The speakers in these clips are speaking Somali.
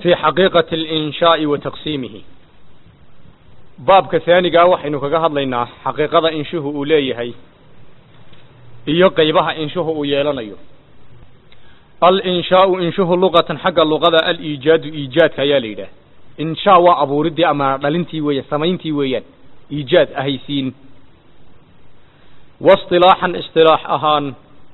في حقيقة الإنشاء وتقسيمه baabka haanigaa waxaynu kaga hadlaynaa xaqiiqada inshuhu uu leeyahay iyo qeybaha inshuhu uu yeelanayo alinshaau inshuhu luqatan xagga luqada aliijaadu iijaadka ayaa la yidhaah inshaa waa abuuridii ama dhalintii weeyaan samayntii weeyaan iijaad ahaysiin waisطilaaxan isطilaax ahaan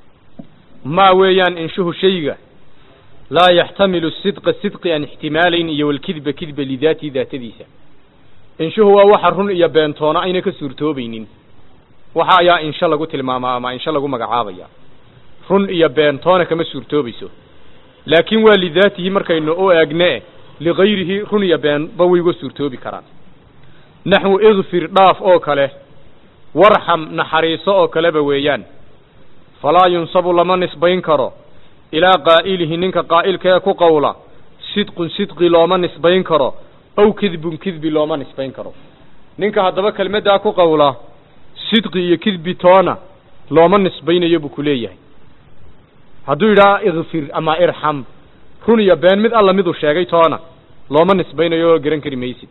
maa weeyaan inshuhu shayga laa yaxtamilu sidqa sidqi aan ixtimaalayn iyo walkidba kidba lidaatii daatadiisa inshuhu waa waxa run iyo beentoona ayna ka suurtoobaynin waxa ayaa insho lagu tilmaamaa ama insho lagu magacaabaya run iyo beentoona kama suurtoobayso laakiin waa lidaatihi markaynu u eegne ligayrihi run iyo beenba way uga suurtoobi karaan naxwu ikfir dhaaf oo kale warxam naxariiso oo kaleba weeyaan falaa yunsabu lama nisbayn karo ilaa qaa'ilihi ninka qaa'ilkee ku qowla sidqun sidqi looma nisbayn karo aw kidbun kidbi looma nisbayn karo ninka haddaba kelmaddaa ku qowla sidqi iyo kidbi toona looma nisbaynayo buu ku leeyahay hadduu yidhaha ikfir ama irxam run iyo been mid alla miduu sheegay toona looma nisbaynayo oo garan kari maysid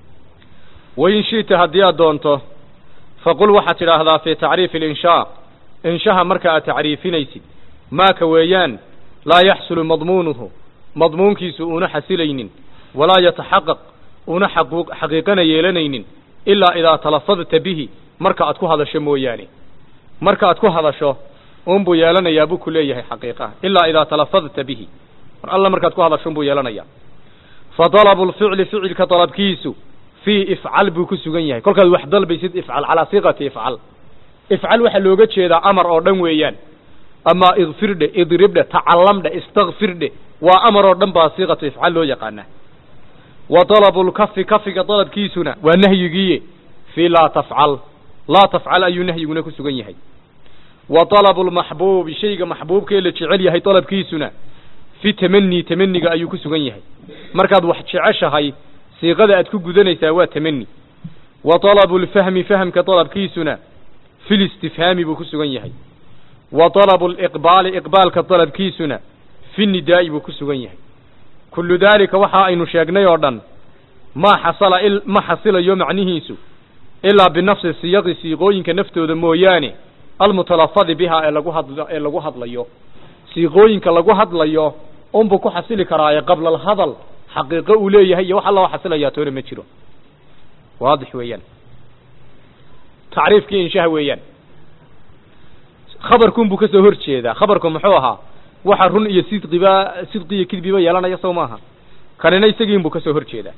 wain shi'ta haddii aad doonto faqul waxaad tidhaahdaa fii tacriifi alinshaa inshaha marka aad tacriifinaysid maaka weeyaan laa yaxsulu madmuunuhu madmuunkiisu uuna xasilaynin walaa yataxaqaq una xaqiiqana yeelanaynin ilaa idaa talafadta bihi marka aad ku hadasho mooyaane marka aad ku hadasho unbuu yeelanayaa buu ku leeyahay xaqiiqaha ilaa idaa talafadta bihi mar alla markaad ku hadasho unbuu yeelanayaa fa dalabu lficli ficilka dalabkiisu fii ifcal buu ku sugan yahay kolkaad wax dalbaysid ifcal calaa siiqati ifcal ifcal waxaa looga jeedaa amar oo dhan weeyaan ama ikfirdhe idribdhe tacallamdhe istakfirdhe waa amar oo dhan baa siiqatu ifcal loo yaqaanaa wa dalabu lkafi kafiga dalabkiisuna waa nahyigiiye fii laa tafcal laa tafcal ayuu nahyiguna ku sugan yahay wa dalabu lmaxbuubi shayga maxbuubkee la jecel yahay dalabkiisuna fi tamani tamaniga ayuu ku sugan yahay markaad wax jeceshahay siiqada aad ku gudanaysaa waa tamani wa dalabu lfahmi fahamka dalabkiisuna fi listifhaami buu ku sugan yahay wa dalabu liqbaali iqbaalka dalabkiisuna fi nidaa'i buu ku sugan yahay kullu daalika waxa aynu sheegnay oo dhan maa xasala ma xasilayo macnihiisu ilaa binafsi siyaqi siiqooyinka naftooda mooyaane almutalafadi bihaa ee lagu hadl ee lagu hadlayo siiqooyinka lagu hadlayo unbuu ku xasili karaaye qabla alhadal xaqiiqo uu leeyahay iyo wax alla oo xasilayaa toona ma jiro waadix weeyaan tacriifkii inshaha weeyaan khabarkunbuu ka soo hor jeedaa khabarku muxuu ahaa waxa run iyo sidqiba sidqi iyo kidbiba yeelanaya sow maaha kanina isagiinbuu ka soo hor jeedaa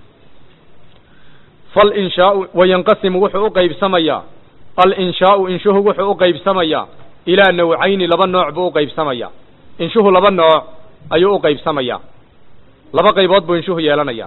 falinshaau wayanqasimu wuxuu u qaybsamayaa alinshaau inshuhu wuxuu u qaybsamayaa ilaa nawcayni laba nooc buu u qaybsamayaa inshuhu laba nooc ayuu u qaybsamayaa laba qaybood buu inshuhu yeelanayaa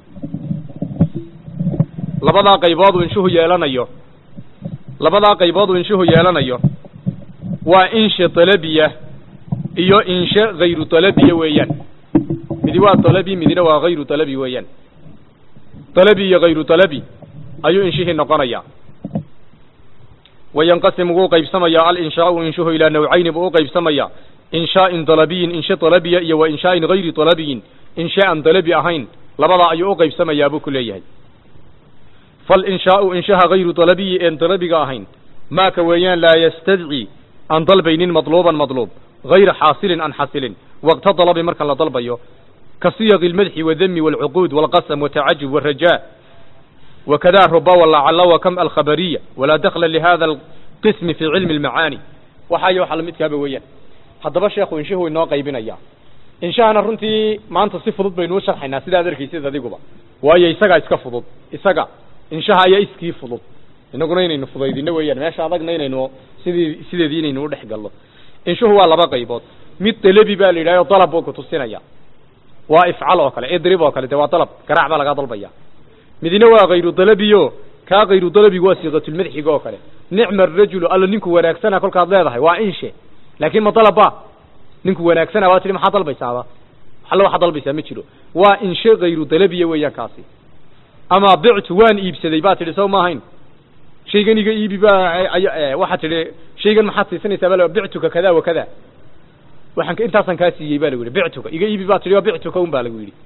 labadaa qaybood uu inshuhu yeelanayo labadaa qaybood uu inshuhu yeelanayo waa inshe dalabiya iyo inshe hayru dalabiya weeyaan midi waa dalabi midina waa hayru dalabi weeyaan dalabi iyo hayru dalabi ayuu inshihii noqonayaa wayanqasimu wuu qaybsamayaa alinshaau inshuhu ilaa nawcayni buu u qaybsamayaa inshaa'in dalabiyin inshe dalabiya iyo wa inshaa'in hayri dalabiyin inshe aan dalabi ahayn labadaa ayuu u qaybsamayaa buu ku leeyahay falinshaau inshaha hayru dalabiyi een dalabiga ahayn maaka weeyaan laa yastadci aan dalbaynin madluuban madluub hayra xaasilin aan xasilin waqta dalabi marka la dalbayo ka siyaqi almadxi wadami walcuquud walqasam watacajub waraja wakada ruba walacala wakam alkhabariya walaa dakla lihada alqismi fi cilmi almacaani waxaayo waxa lamidkaaba weeyaan haddaba sheekhu inshuhu inoo qaybinaya inshahana runtii maanta si fudud baynu u sharxaynaa sidaad arkaysid adiguba waayo isagaa iska fudud isaga inshaha ayaa iskii fudud inaguna inaynu fudaydino weeyaan meesha adagna inaynu sidii sideedii inaynu udhex gallo inshuhu waa laba qaybood mid dalabi baa la yidhahyo dalab buu kutusinaya waa ifcal oo kale idrib oo kale de waa dalab garaac baa lagaa dalbaya midina waa hayru dalabiyo kaa hayru dalabigu waa siiqatulmadxiga oo kale nicma arajulu alla ninku wanaagsana kolkaad leedahay waa inshe laakin ma dalabba ninku wanaagsana waa tihi maxaa dalbaysaaba alle waxaa dalbaysaa ma jiro waa inshe hayru dalabiya weeyaan kaasi ama bictu waan iibsaday baa tidhi sow ma ahayn shaygan iga iibi baa waxaa tidhi shaygan maxaad siisanaysaa baa bictuka kada wa kada waxaan intaasan kaa siiyey ba lagu yidhi bictuka iga iibi baa tidhi waa bictuka un baa lagu yidhi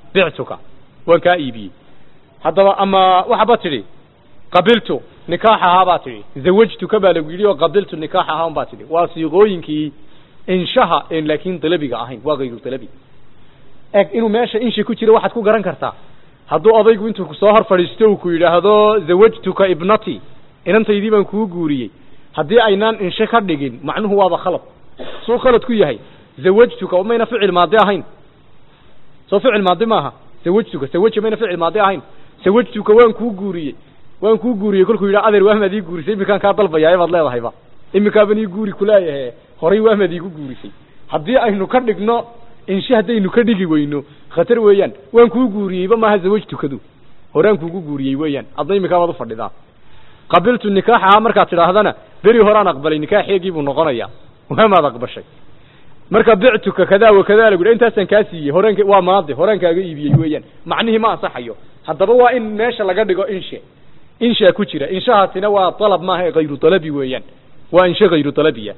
bictuka waan kaa iibiyey haddaba ama waxaba tidhi qabiltu nikaaxahaa baa tidhi zawajtuka baa lagu yidhi oo qabiltu nikaaxahaa un baa tidhi waa siiqooyinkii inshaha en laakiin dalabiga ahayn waa hayru dalabi eg inuu meesha inshi ku jiro waxaad ku garan kartaa hadduu odaygu intuu kusoo hor fadhiisto uu ku yidhaahdo zawajtuka ibnati inantaydii baan kuu guuriyey haddii aynaan inshe ka dhigin macnuhu waaba khalad suu khalad ku yahay zawajtuka mayna ficil maadi ahayn soo ficil maadi maaha zawajtuka sawaja mayna ficil maadi ahayn sawajtuka waan kuu guuriyey waan kuu guuriyey kolkuu yidhaha adeer waahmaad ii guurisay iminkaan kaa dalbayaa baad leedahayba iminkaaban ii guuri kuleeyahe horay waahmaad iigu guurisay haddii aynu ka dhigno inshe haddaynu ka dhigi weyno khatar weeyaan waan kuu guuriyeyba maaha zawajtukadu horaan kuugu guuriyey weeyaan adna iminkaabaad ufadhidaa qabiltu nikaaxahaa markaad tidhaahdana beri horaan aqbalay nikaaxeegii buu noqonayaa waamaad aqbashay marka bictuka kadaa wa kadaa lagu intaasaan kaa siiyey horaan waa maadi horaan kaaga iibiyey weeyaan macnihii ma ansaxayo haddaba waa in meesha laga dhigo inshe inshaa ku jira inshahaasina waa dalab maaha ee hayru dalabi weeyaan waa inshe hayru dalabiya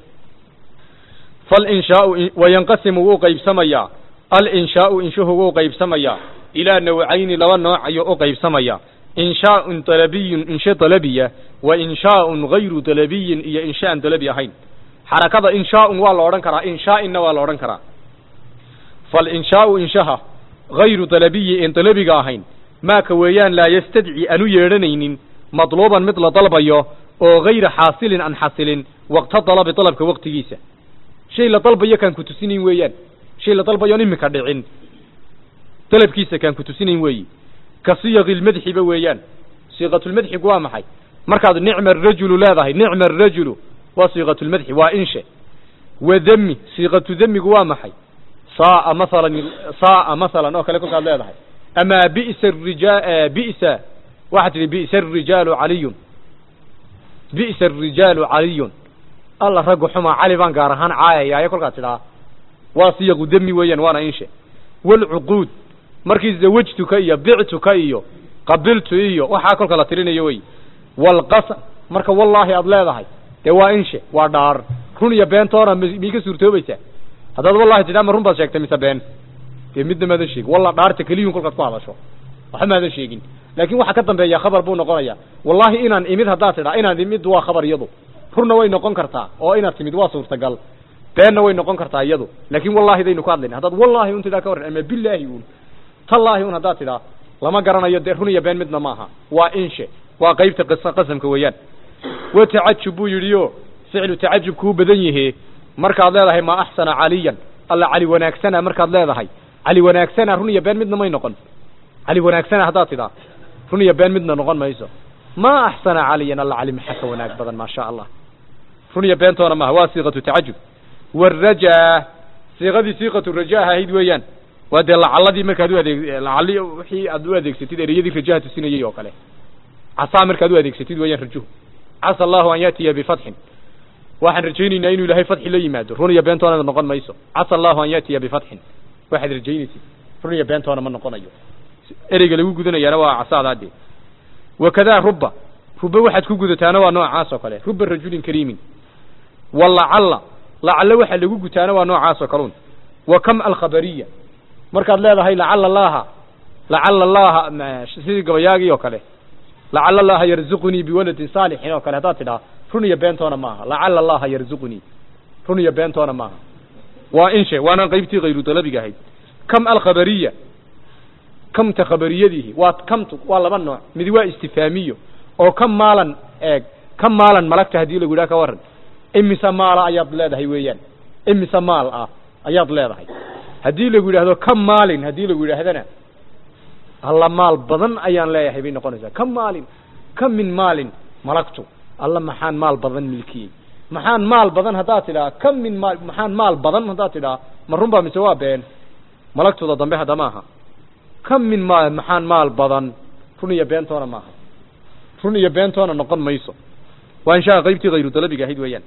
falinshaau wayanqasimu wuu qaybsamayaa alinshaau inshuhu wuu qaybsamayaa ilaa nawcayni laba nooc ayuu u qaybsamayaa inshaaun dalabiyun inshe dalabiya wa inshaaun hayru dalabiyin iyo inshe aan dalabi ahayn xarakada inshaaun waa la odhan karaa inshaainna waa la odhan karaa falinshaau inshaha hayru dalabiyi en dalabiga ahayn maaka weeyaan laa yastadci aan u yeedhanaynin madluuban mid la dalbayo oo hayra xaasilin aan xasilin waqta dalabi dalabka waqtigiisa shay la dalbayo kaan ku tusinayn weeyaan shay la dalbayoon iminka dhicin dalabkiisa kaan ku tusinayn weeyi ka siyaqi lmadxiba weeyaan siiqatulmadxigu waa maxay markaad nicma arajulu leedahay nicma arajulu waa siiqatulmadxi waa inshe wa demi siiqatu demigu waa maxay saaa masalan saaa masalan oo kale kolkaad leedahay amaa bi'sa arija bi'sa waxaad tidhi bi'sa arijaalu caliyun bi'sa arijaalu caliyun alla raggu xumaa cali baan gaar ahaan caayayaaye kolkaad tidhaa waa siyaqu demi weeyaan waana inshe walcuquud markii zawajtuka iyo bictuka iyo qabiltu iyo waxaa kolka la tirinayo wey walqasam marka wallaahi aad leedahay dee waa inshe waa dhaar run iyo beentoona miyay ka suurtoobaysaa haddaad wallahi tidhaa ma run baad sheegtay mise been dee midna maadan sheegin walla dhaarta keliyun kolkaad ku hadasho waxba maadan sheegin laakin waxa ka dambeeya khabar buu noqonaya wallahi inaan imid haddaad tidhaa inaan imid waa khabar iyadu runna way noqon kartaa oo inaad timid waa suurtagal beenna way noqon kartaa iyadu laakin wallahi daynu ka hadlayna haddaad wallahi un tidhaa ka warran ama bilaahi un tallaahi un haddaad tidhaa lama garanayo dee run iyo been midna maaha waa inshe waa qaybta qis qasamka weeyaan wa tacajub buu yidhi o ficlu tacajub kuu badan yahe markaad leedahay maa axsana caliyan alla cali wanaagsana markaad leedahay cali wanaagsana run iyo been midna may noqon cali wanaagsana haddaad tidhaa run iyo been midna noqon mayso maa axsana caliyan alla cali maxaa ka wanaag badan maa sha allah run iyo beentoona maaha waa siiqatu tacajub waraja siiqadii siiqatu raja ahayd weeyaan waa dee lacaladii markaad u adeeg lacali wixii aad u adeegsatid ereyadii rajaha tusinayay oo kale casaa markaad u adeegsatid weeyaan rajuhu casa allahu an yaatiya bifatxin waxaan rajaynaynaa inuu ilaahay fatxi la yimaado run iyo beentoona noqon mayso casa allahu an yaatiya bifatxin waxaad rajaynaysid run iyo beentoona ma noqonayo ereyga lagu gudanayaana waa casaadaa dee wakadaa ruba ruba waxaad ku gudataana waa noocaas oo kale ruba rajulin kariimin walacalla lacalla waxaa lagu gutaana waa noocaas oo kaluun wa kam alkhabariya markaad leedahay lacala allaha lacala allaha sidii gabayaagii oo kale lacala allaha yarzuqunii biwaladin saalixin oo kale haddaad tidhaha run iyo beentoona maaha lacala allaha yarzuqunii run iyo beentoona maaha waa inshe waana qaybtii hayru dalabiga ahayd kam alkhabariya kamta khabariyadiihi waa kamtu waa laba nooc midi waa istifaamiyo oo ka maalan eeg ka maalan malagta haddii lagu yidhaha ka warran imise maala ayaad leedahay weeyaan imise maal ah ayaad leedahay haddii lagu yidhaahdo ka maalin haddii lagu yidhaahdana alla maal badan ayaan leeyahay bay noqonaysaa ka maalin ka min maalin malagtu alla maxaan maal badan milkiyey maxaan maal badan haddaad tidhaha ka min maal maxaan maal badan haddaad tidhaha ma runbaa mise waa been malagtooda dambe hadda maaha ka min maal maxaan maal badan run iyo beentoona maaha run iyo beentoona noqon mayso waa inshaha qaybtii hayru dalabiga ahayd weeyaan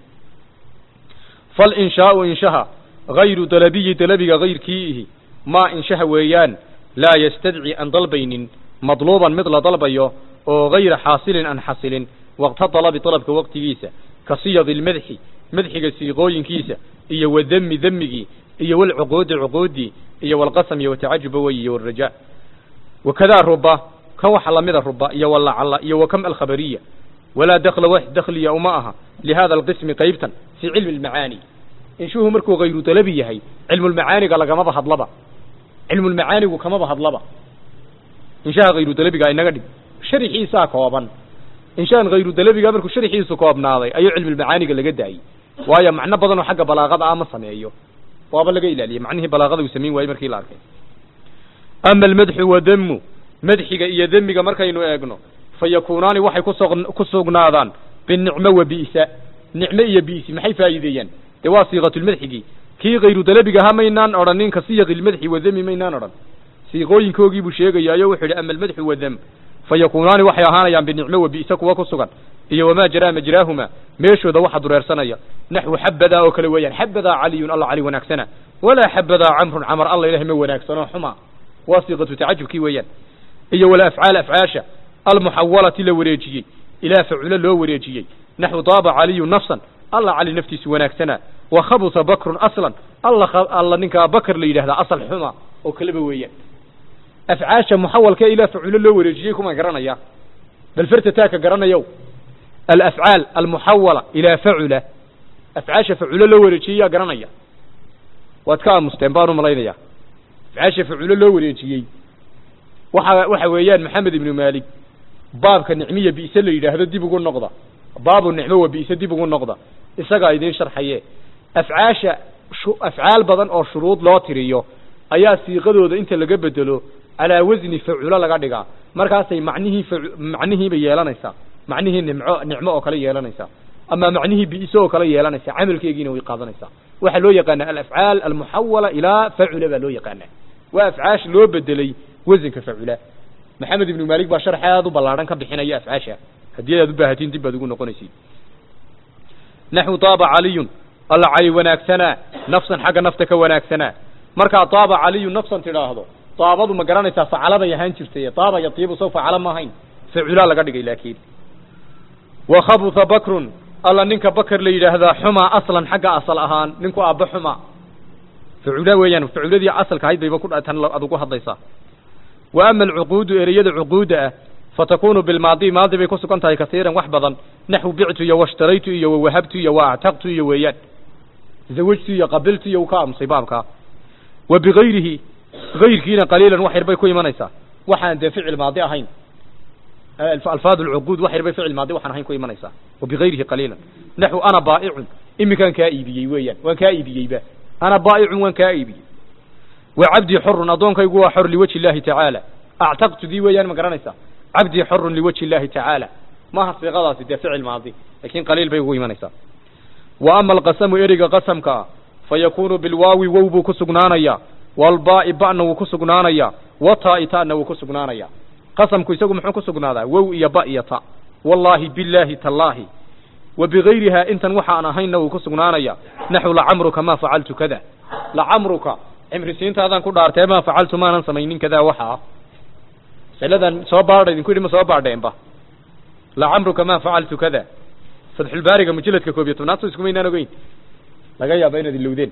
falinshaau inshaha hayru dalabiyi dalabiga hayrkiiihi maa inshaha weeyaan laa yastadci aan dalbaynin madluuban mid la dalbayo oo hayra xaasilin aan xasilin waqta dalabi dalabka waqtigiisa ka siyadi lmadxi madxiga siiqooyinkiisa iyo wademi demigii iyo walcuquudi cuquudii iyo walqasam iyo watacajuba wey iyo waraja wakadaa ruba kan waxa lamida ruba iyo walacala iyo wakam alkhabariya walaa dakla wax dakliya uma aha lihada alqismi qaybtan fii cilmi almacaani inshuhu markuu hayru dalabi yahay cilmulmacaaniga lagamaba hadlaba cilmulmacaanigu kamaba hadlaba inshaha hayru dalabiga inaga dhig sharxiisaa kooban inshaan hayru dalabiga markuu sharxiisu koobnaaday ayuu cilmulmacaaniga laga daayey waayo macno badan oo xagga balaaqada ah ma sameeyo waaba laga ilaaliyey macnihii balaaqada uu samayn waayey markii la arkay ama almadxu wadamu madxiga iyo demiga markaynu eegno fa yakuunaani waxay kuso ku sugnaadaan binicmo wa bi'sa nicmo iyo bi'si maxay faa'iideeyaan dee waa siiqatulmadxigii kii hayru dalabiga ahaa maynaan odhanin ka siyaqilmadxi wadami maynaan odhan siiqooyinkoogii buu sheegayaayo wuxuu yidhi ama almadxu wadam fa yakuunaani waxay ahaanayaan binicmo wa bi'sa kuwa ku sugan iyo wamaa jaraa majraahuma meeshooda waxa dureersanaya naxwu xabadaa oo kale weeyaan xabadaa caliyun alla cali wanaagsana walaa xabadaa camrun camar alla ilahay ma wanaagsanoo xuma waa siiqatu tacajubkii weeyaan iyo wala afcaal afcaasha almuxawalati la wareejiyey ilaa faculo loo wareejiyey naxwu daaba caliyu nafsan alla cali naftiisu wanaagsana wa khabusa bakrun aslan alla alla ninkaa bakr la yidhahdaa asal xuma oo kaleba weeyaan afcaasha muxawalka ilaa faculo loo wareejiyey kuma garanaya bal fertataaka garanayow alafcaal almuxawala ilaa facula afcaasha faculo loo wareejiyey yaa garanaya waad ka aamusteen baan u malaynaya afcaasha faculo loo wareejiyey waxa waxa weeyaan maxamed ibnu malik baabka nicmiya bi'se la yidhaahdo dib ugu noqda baabu nicmo wa bi'se dib ugu noqda isagaa idiin sharxaye afcaasha afcaal badan oo shuruud loo tiriyo ayaa siiqadooda inta laga bedelo calaa wasni faculo laga dhigaa markaasay macnihii macnihiiba yeelanaysaa macnihii nimco nicmo oo kale yeelanaysaa ama macnihii bi'se oo kale yeelanaysaa camalkeegiina way qaadanaysaa waxaa loo yaqaanaa alafcaal almuxawala ilaa facula baa loo yaqaanaa waa afcaash loo bedelay wasanka facula maxamed ibnu malik baa sharx aad u ballaadhan ka bixinaya afcaasha haddii aad u baahatiin dib baad ugu noqonaysid naxwu taaba caliyun alla cali wanaagsanaa nafsan xagga nafta ka wanaagsanaa markaa taaba caliyun nafsan tidhaahdo taabadu ma garanaysaa facaladay ahaan jirtay taaba yatiibu sow facala ma ahayn facula laga dhigay laakiin wa khabuha bakrun alla ninka bakr la yidhaahdaa xumaa aslan xagga asal ahaan ninku aabba xuma facula weeyaan faculadii asalka ahayd bayba ku tan ad ugu hadlaysaa wa ama alcuquudu ereyada cuquudda ah fatakunu bilmaadi maadi bay ku sugan tahay kasiiran wax badan naxwu bictu iyo washtaraytu iyo wawahabtu iyo waactaqtu iyo weeyaan zawajtu iyo qabiltu iyo u ka aamusay baabkaa wa bigayrihi gayrkiina qaliilan wax yar bay ku imanaysaa waxaan dee ficil maadi ahayn alfaad alcuquud wax yar bay ficil maadi waxaan ahayn ku imanaysaa wa bigayrihi qaliilan naxwu ana baa'icun iminkaan kaa iibiyey weeyaan waan kaa iibiyeyba ana baa'icun waan kaa iibiyey wa cabdii xorun addoonkaygu waa xor liwajhi illahi tacaala actaqtudii weeyaan ma garanaysaa cabdii xorun liwajhi illahi tacaala maaha siiqadaasi dee ficil maadi laakiin qaliil bay ugu imanaysaa wa ama alqasamu ereyga qasamka ah fa yakunu bilwaawi wow buu ku sugnaanayaa walbaa'i ba'na wuu ku sugnaanayaa wa taa'i ta'na wuu ku sugnaanayaa qasamku isagu muxuu ku sugnaadaa wow iyo ba iyo ta wallaahi billaahi tallaahi wa bigayrihaa intan waxaan ahaynna wuu ku sugnaanayaa naxwu lacamruka maa facaltu kada lacamruka cimrisiintaadaan ku dhaartee maa facaltu maanan samaynin kadaa waxa ah masaladan soo baadha idinku yidhi ma soo baadheenba lacamruka maa facaltu kada fatxulbaariga mujalladka koob iyo tobnaad so iskumaynaan ogeyn laga yaaba inaad ilowdeen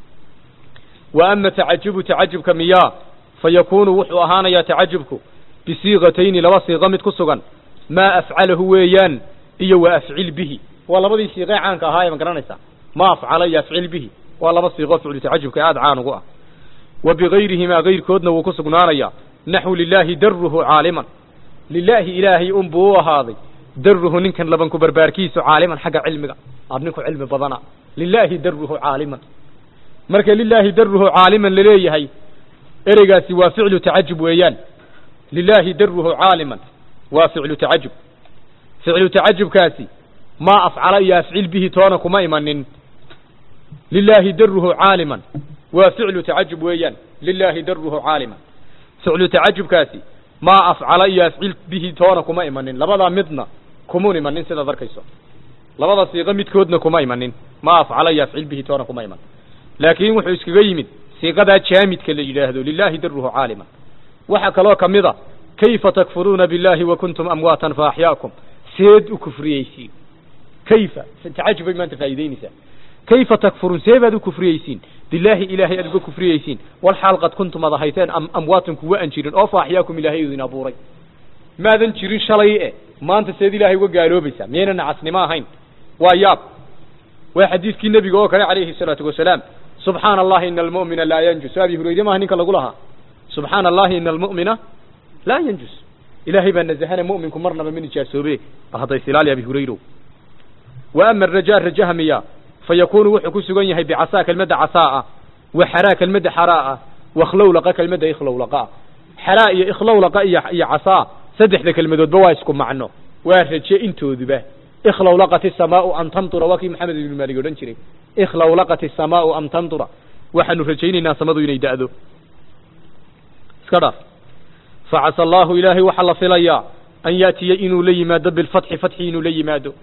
wa ama tacajubu tacajubka miyaa fa yakunu wuxuu ahaanayaa tacajubku bisiiqatayni laba siiqo mid ku sugan maa afcalahu weeyaan iyo wa afcil bihi waa labadii siiqee caanka ahaa ee ma garanaysaa ma afcala iyo afcil bihi waa laba siiqo ficlu tacajubka aada caan ugu ah wa bigayrihimaa gayrkoodna wuu ku sugnaanayaa naxwu lilaahi daruhu caaliman lilaahi ilaahay unbuu u ahaaday daruhu ninkan labanku barbaarkiisu caaliman xagga cilmiga aad ninku cilmi badana lilaahi daruhu caaliman marka lilaahi daruhu caaliman laleeyahay ereygaasi waa ficlu tacajub weeyaan lilaahi daruhu caaliman waa ficlu tacajub ficlu tacajubkaasi maa afcala iyo afcil bihi toona kuma imanin lilaahi daruhu caaliman waa ficlu tacajub weeyaan lilaahi daruhu caaliman ficlu tacajubkaasi maa afcala iyo afcil bihi toona kuma imanin labadaa midna kumun imanin sidaad arkayso labada siiqo midkoodna kuma imanin maa afcala iyo afcil bihi toona kuma iman laakiin wuxuu iskaga yimid siiqadaa jaamidka la yidhaahdo lilaahi daruhu caaliman waxaa kaloo ka mid a kayfa takfuruuna billahi wa kuntum amwaatan fa axyaakum seed u kufriyeysiin kayfa tacajub bay maanta faa'iideynaysaa kayfa takfuruun see baad u kufriyeysiin bilaahi ilaahay aad uga kufriyeysiin walxaal qad kuntum ad ahayteen am amwaatan kuwa aan jirin oo fa axyaakum ilaahay idin abuuray maadan jirin shalay e maanta seed ilaahay uga gaaloobaysaa miyayna nacasnimo ahayn waa yaab waa xadiidkii nebiga oo kale calayhi salaatu wasalaam subxaana allahi ina almu'mina laa yanjus abi hurayre maaha ninka lagu lahaa subxaana allahi ina almu'mina laa yanjus ilaahay baa nazahana mu'minku marnaba ma nijaasoobe hadda isilaali abi hurayro wa ama arajaa rajaha miya fa yakunu wuxuu ku sugan yahay bicasaa kelmadda casaaa wa xaraa kelmadda xaraaa wa ikhlowlaqa kelmadda ikhlowlaqa xaraa iyo ikhlowlaqa iyo iyo casaa saddexda kelmadoodba waa isku macno waa raje intooduba ikhlowlaqat isamaau an tamtura waa kii maxamed ibnu maalig odhan jiray ikhlowlaqat isamaau am tamtura waxaanu rajaynaynaa samadu inay da'do iska dhaaf facasa allahu ilaahay waxaa la filayaa an yaatiya inuu la yimaado bilfatxi fatxi inuu la yimaado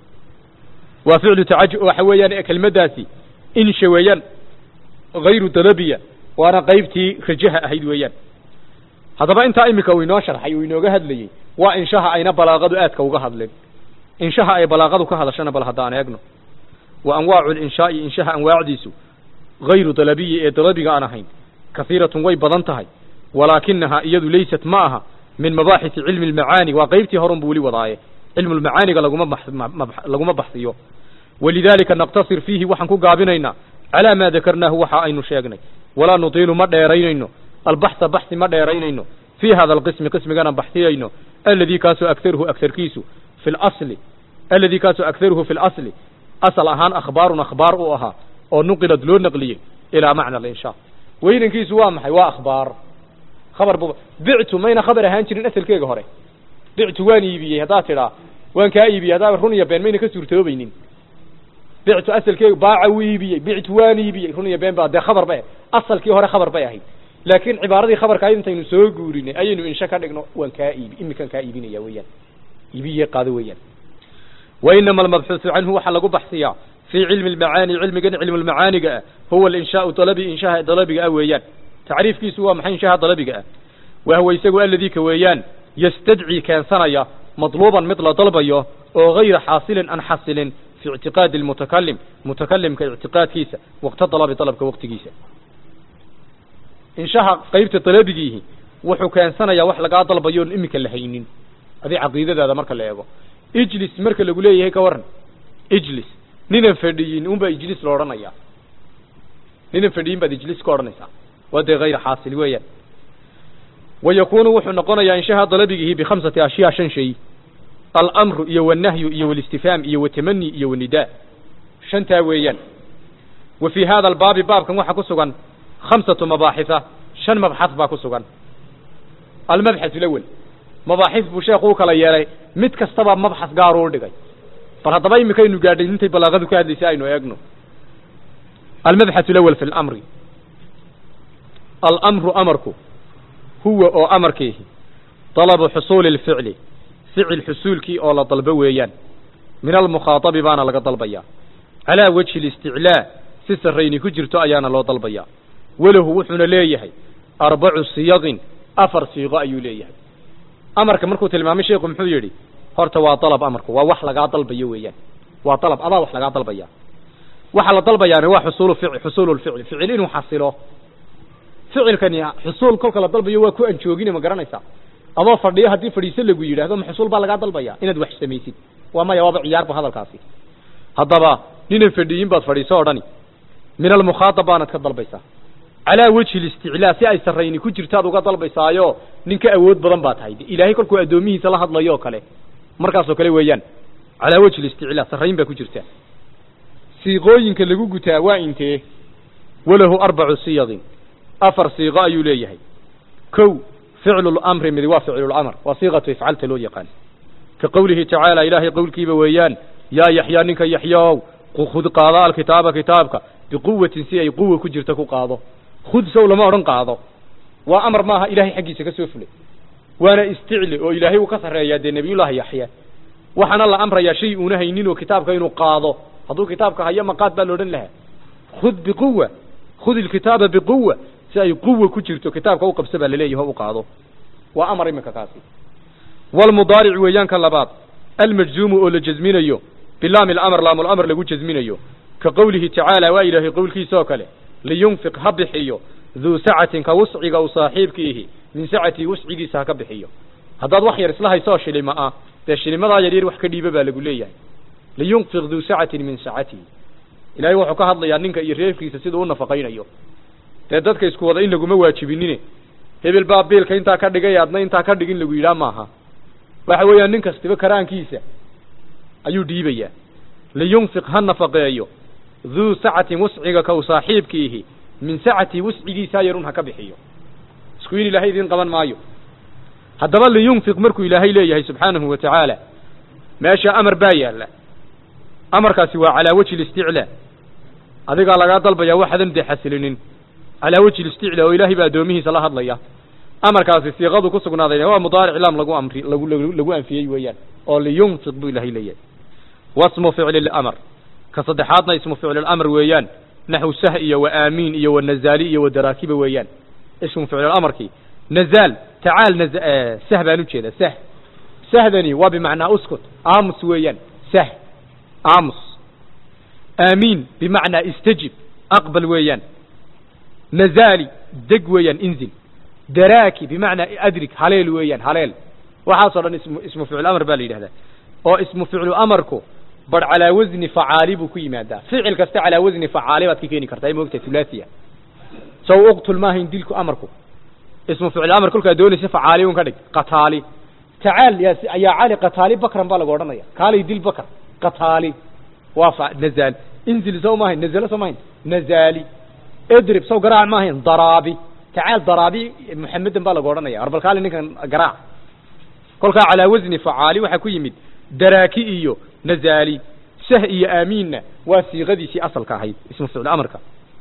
waa ficlu tacajub waxa weeyaan kelmaddaasi insha weeyaan hayru dalabiya waana qaybtii rajaha ahayd weeyaan haddaba intaa iminka uu inoo sharxay uu inooga hadlayey waa inshaha ayna balaaqadu aadka uga hadleen inshaha ay balaaqadu ka hadashana bal haddaan eegno wa anwaacu linshaai inshaha anwaacdiisu hayru dalabiyi ee dalabiga aan ahayn kahiiratun way badan tahay walaakinahaa iyadu laysat ma aha min mabaaxisi cilmi almacaani waa qaybtii horun buu weli wadaaye cilmu lmacaaniga laguma laguma baxsiyo walidaalika naqtasir fiihi waxaan ku gaabinaynaa calaa maa dakarnaahu waxa aynu sheegnay walaa nutiilu ma dheeraynayno albaxsa baxsi ma dheeraynayno fii hada alqismi qismigana baxsiyayno aladii kaasoo agaruhu agarkiisu fi lasli aladii kaasoo agaruhu fi lasli asal ahaan akhbaarun akhbaar uu ahaa oo nuqilad loo naqliyey ilaa macna alinshaa weynankiisu waa maxay waa akhbaar khabar bu bictu mayna khabar ahaan jirin asalkeega hore bictu waan iibiyey haddaad tidhaa waan kaa iibiyey haddaa run iyo been mayna ka suurtoobaynin bictu asalkeega baaca wuu iibiyey bictu waan iibiyey run iyo been baa dee khabar bay asalkii hore khabar bay ahayd laakiin cibaaradii khabarka ayd intaynu soo guurinay ayaynu insha ka dhigno waan kaa iibi imikan kaa iibinaya weeyaan iibiye qaado weeyaan wa inama almabxuusu canhu waxaa lagu baxsiyaa fii cilmi almacaani cilmigan cilmu lmacaaniga ah huwa alinshaau dalabi inshaha dalabiga ah weeyaan tacriifkiisu waa maxay inshaha dalabiga ah wahwa isagu aladii ka weeyaan yastadcii keensanaya madluuban mid la dalbayo oo gayra xaasilin an xasilin fi ictiqaadi almutakalim mutakalimka ictiqaadkiisa waqta dalabi dalabka waqtigiisa inshaha qaybta dalabigiihi wuxuu keensanayaa wax lagaa dalbayo on iminka la haynin adi caqiidadaada marka la eego ijlis marka lagu leeyahay ka waran ijlis ninan fadhiyin unbaa ijlis la odhanayaa ninan fadhiyin baad ijlis ka odhanaysaa waa dee hayra xaasil weeyaan wa yakunu wuxuu noqonayaa inshaha dalabigihi bikhamsati ashyaa shan shay alamru iyo walnahyu iyo walistifhaam iyo watamani iyo wanidaa shantaa weeyaan wa fii hada albaabi baabkan waxaa ku sugan khamsatu mabaaxisa shan mabxad baa ku sugan almabxath lawel mabaaxis buu sheekhu u kala yeelay mid kastaba mabxas gaaruu dhigay bal haddaba imikaynu gaadhay intay balaaqadu ka hadlaysay aynu eegno almabxath lawel fi lamri alamru amarku huwa oo amarkiihi dalabu xusuuli lficli ficil xusuulkii oo la dalbo weeyaan min almukhaatabi baana laga dalbayaa calaa wajhi listiclaa si sarrayni ku jirto ayaana loo dalbayaa walahu wuxuuna leeyahay arbacu siyaqin afar siiqo ayuu leeyahay amarka markuu tilmaamay sheekhu muxuu yidhi horta waa dalab amarku waa wax lagaa dalbayo weeyaan waa dalab adaa wax lagaa dalbaya waxa la dalbayaana waa xusuulu fic xusuulu lficli ficil inuu xasilo ficilkani xusuul kolka la dalbayo waa ku anjoogine ma garanaysaa adoo fadhiyo haddii fadhiiso lagu yidhaahdo ma xusuul baa lagaa dalbaya inaad wax samaysid waa maya waaba ciyaarba hadalkaasi haddaba ninan fadhiyin baad fadhiiso o dhani min almukhaatab baanad ka dalbaysaa calaa wajhi listiclaa si ay sarrayni ku jirtaad uga dalbaysaayo nin ka awood badan baa tahay ilaahay kolkuu addoomihiisa la hadlayo o kale markaasoo kale weeyaan calaa wajhi listiclaa sarrayn baa ku jirta siiqooyinka lagu gutaa waa intee walahu arbacu siyadin afar siiqo ayuu leeyahay kow ficlu lamri midi waa ficlulamr waa siiqatu ifcalta loo yaqaan ka qowlihi tacaala ilaahay qowlkiiba weeyaan yaa yaxyaa ninka yaxyaow khud qaado alkitaaba kitaabka biquwatin si ay quwa ku jirta ku qaado khud sow lama odhan qaado waa amar maaha ilahay xaggiisa ka soo fulay waana isticli oo ilaahay uu ka sarreeyaa dee nebiyullaahi yaxya waxaana la amrayaa shay uuna haynin oo kitaabka inuu qaado hadduu kitaabka hayo maqaad baa la odhan lahaa khud biquwa khud ilkitaaba biquwa si ay quwa ku jirto kitaabka u qabsa baa laleeyahy o u qaado waa amar iminka kaasi walmudaaric weeyaanka labaad almajzuumu oo la jasminayo bilaami lamr laamulamr lagu jasminayo ka qowlihi tacaala waa ilaahay qowlkiisaoo kale liyunfiq ha bixiyo duu sacatin ka wusciga u saaxiibkiihi min sacatii wuscigiisa ha ka bixiyo haddaad wax yar isla haysoo shilima ah dee shilimadaa yaryar wax ka dhiiba baa lagu leeyahay liyunfiq duu sacatin min sacatihi ilaahay wuxuu ka hadlayaa ninka iyo reerkiisa siduu u nafaqaynayo dee dadka isku wada in laguma waajibinine hebel baa biilka intaa ka dhigay adna intaa ka dhigin lagu yidhaah maaha waxa weeyaan nin kastiba karaankiisa ayuu dhiibayaa liyunfiq ha nafaqeeyo duu sacatin wusciga ka u saaxiibkiihi min sacatii wuscigiisaa yarun ha ka bixiyo isku in ilaahay idiin qaban maayo haddaba liyunfiq markuu ilaahay leeyahay subxaanahu wa tacaala meesha amar baa yaalla amarkaasi waa calaa wejhi listiclaa adigaa lagaa dalbayaa waxaadan dee xasilinin calaa wejhi listiclaa oo ilaahay baa addoomihiisa la hadlaya amarkaasi siiqadu ku sugnaadayna waa mudaaric laam lagu amri lagu lagu anfiyey weeyaan oo liyunfiq buu ilaahay leeyahay wasmu ficli lamr ka saddexaadna ismu ficli lamr weeyaan naxw sah iyo wa aamiin iyo wa nazaali iyo wa daraakiba weeyaan ismu ficlilamarkii nazaal tacaal naz sah baan ujeeda sah sahdani waa bimacnaa uskut aamus weeyaan sah aamus aamiin bimacnaa istajib aqbal weeyaan nazaali deg weeyaan inzil daraaki bimacnaa adrig haleel weeyaan haleel waxaasoo dhan ismu ismu ficlu amar baa la yidhahdaa oo ismu ficlu amarku bar calaa wasni facaali buu ku yimaadaa ficil kasta calaa wasni facaali baad ka keeni kartaa ay moogtahay thulaathiya saw uqtul maahayn dilku amarku ismu ficlu amar kolkaa doonaysa facaali un ka dhig qataali tacaal yaa yaa cali qataali bakran baa lagu odhanaya kaalay dil bakr qataali waa fa nazaal inzil saw maahayn nazala saw maahayn nazaali idrib saw garaac maahayn daraabi tacaal daraabi muxamedan baa lagu odhanaya arbal kaali ninkan garaac kolkaa calaa wasni facaali waxaa ku yimid daraaki iyo nazaali sah iyo aamiinna waa siiqadiisii asalka ahayd ismu ficlu amarka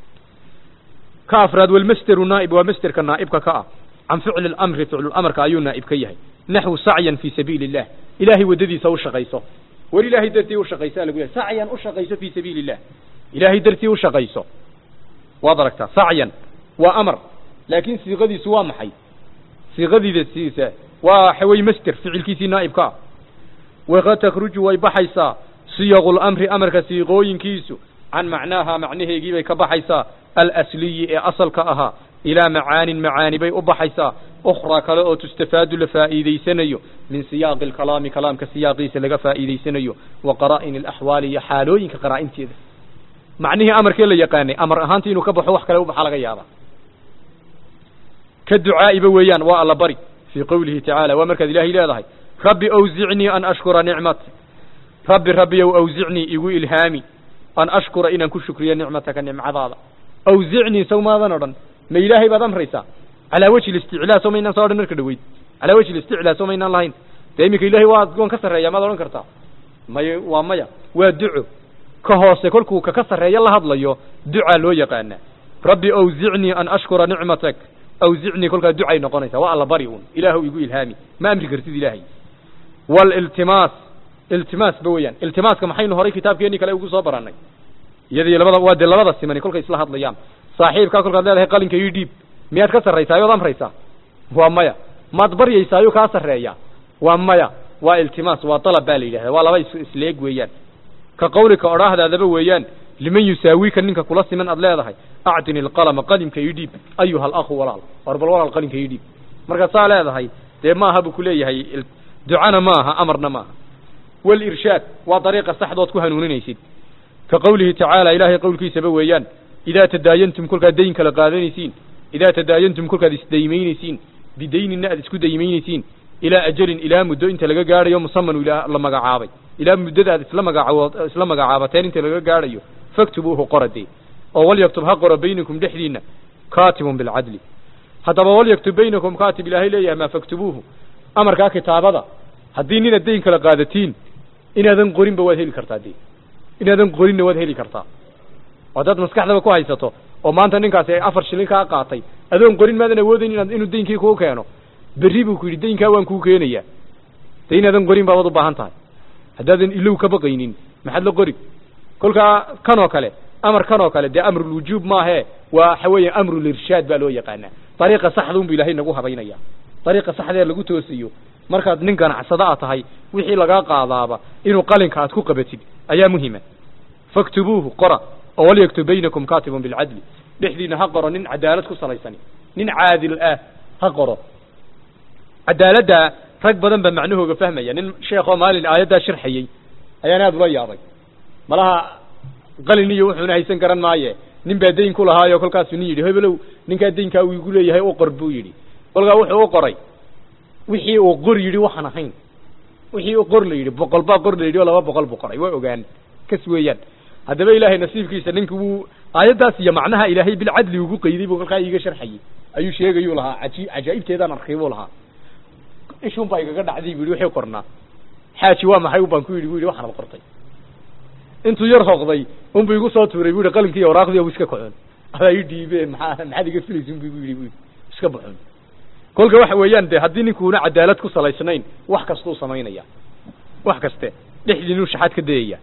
ka afraad walmasderu naa'ib waa masderka naa'ibka ka ah can ficli lamri ficlulamrka ayuu naa'ib ka yahay naxwu sacyan fii sabiili illah ilaahay waddadiisa u shaqayso war ilaahay dartii u shaqaysaa lagu lehay sacyan u shaqayso fii sabiili illah ilaahay dartii u shaqayso waad aragtaa sacyan waa amar laakiin siiqadiisu waa maxay siiqadiidasiisa waa xawey masder ficilkiisii naa'ibka ah waqad takruju way baxaysaa siyaqu lamri amarka siiqooyinkiisu can macnaaha macnaheegii bay ka baxaysaa alasliyi ee asalka ahaa ilaa macaanin macaani bay u baxaysaa ukhraa kale oo tustafaadu la faa'iidaysanayo min siyaaqi alkalaami kalaamka siyaaqiisa laga faa'iidaysanayo wa qaraa'in alaxwaali iyo xaalooyinka qaraa'inteeda macnihii amarkee la yaqaanay amar ahaanta inuu ka baxo wax kale u baxa laga yaaba ka ducaa'iba weeyaan waa alla bari fii qowlihi tacaala waa markaad ilaahay leedahay rabbi awzicnii an ashkura nicmatak rabbi rabbiyow awzicnii igu ilhaami an ashkura inaan ku shukriyo nicmataka nimcadaada awzicnii saw maadan odhan ma ilaahay baad amraysaa calaa wejhi listiclaa soo maynaan soo odhan marka dhaweyd calaa wejhi listiclaa soo maynaan lahayn dee iminka ilahay waa waan ka sarreeya maad odhan kartaa may waa maya waa duco ka hoose kolkuu kaka sarreeya la hadlayo ducaa loo yaqaanaa rabbi awzicnii an ashkura nicmatak awzicnii kolkaa ducay noqonaysaa waa alla bari un ilaahu igu ilhaami ma amri kartid ilaahay waliltimaas iltimaas ba weeyaan iltimaaska maxaynu horay kitaabkeenii kale ugu soo barannay iyadii labada waa dee labada simani kolkay isla hadlayaan saaxiibkaa kolkaad leedahay qalinka ii dhiib miyaad ka sarraysaa ood amraysaa waa maya maad baryaysaayo kaa sarreeya waa maya waa iltimaas waa dalab baa la yidhahda waa laba is isleeg weeyaan ka qawlika odhaahdaadaba weeyaan liman yusaawiika ninka kula siman aad leedahay acdini alqalama qalimka ii dhiib ayuha alakhu walaal war bal walaal qalinka ii dhiib markaad saa leedahay dee maaha buu kuleeyahay ducana maaha amarna maaha walirshaad waa dariiqa saxdood ku hanuuninaysid ka qawlihi tacaala ilaahay qowlkiisaba weeyaan idaa tadaayantum kolkaad dayn kala qaadanaysiin idaa tadaayantum kolkaad isdaymaynaysiin bidaynina aad isku daymaynaysiin ilaa ajalin ilaa muddo inta laga gaadhayo musaman ilaa la magacaabay ilaa muddada aad isla magacaabo isla magacaabateen inta laga gaadhayo faktubuuhu qoradee oo walyaktub ha qoro baynakum dhexdiina kaatibun bilcadli haddaba walyaktub baynakum kaatib ilaahay leeyahay maa faktubuuhu amarkaa kitaabada haddii ninaad dayn kala qaadatiin inaadan qorinba waad heli kartaa dee inaadan qorinna waad heli kartaa oo haddaad maskaxdaba ku haysato oo maanta ninkaasi ay afar shilin kaa qaatay adoon qorin maadan awoodayn inaad inuu daynkii kuu keeno berri buu ku yidhi daynkaa waan kuu keenayaa dee inaadan qorin baabaad u baahan tahay haddaadan ilow ka baqaynin maxaad la qori kolkaa kan oo kale amar kan oo kale dee amrulwujuub maahee waa waxa weeye amrulirshaad baa loo yaqaanaa dariiqa saxda unbu ilahay nagu habaynaya dariiqa saxdee lagu toosiyo markaad nin ganacsada a tahay wixii lagaa qaadaaba inuu qalinka aad ku qabatid ayaa muhima faktubuuhu qora oo walyaktub baynakum kaatibun bilcadli dhexdiina ha qoro nin cadaalad ku salaysani nin caadil ah ha qoro cadaaladda rag badan baa macnahooga fahmaya nin sheekoo maalin aayaddaa sharxayey ayaan aada ula yaabay malaha qalin iyo wuxuuna haysan garan maaye nin baa dayn ku lahaayo kolkaasuu nin yidhi hebelow ninkaa daynkaa uu igu leeyahay u qor buu yidhi kolkaa wuxuu u qoray wixii uu qor yidhi waxaan ahayn wixii u qor la yidhi boqol baa qor la yidhi oo laba boqol buu qoray waa ogaan kas weeyaan haddaba ilaahay nasiibkiisa ninka wuu aayaddaas iyo macnaha ilaahay bilcadli ugu qayday buu kolkaa iiga sharxayey ayuu sheegayuu lahaa aji cajaa'ibteedaan arkay buu lahaa ishun baa igaga dhacday bu yidhi waxay qornaa xaaji waa maxay baan ku yidhi bu yidhi waxaanad qortay intuu yar hooqday unbu igu soo tuuray bu yidhi qalinkii waraaqdii iska kacoon adaa ii dhiibeen maxaa maxaad iga filaysin bu igu yidhi bu iska baxoon kolka waxa weeyaan de haddii ninkuuna cadaalad ku salaysnayn wax kastuu samaynaya wax kaste dhexdiinuu shaxaad ka dayaya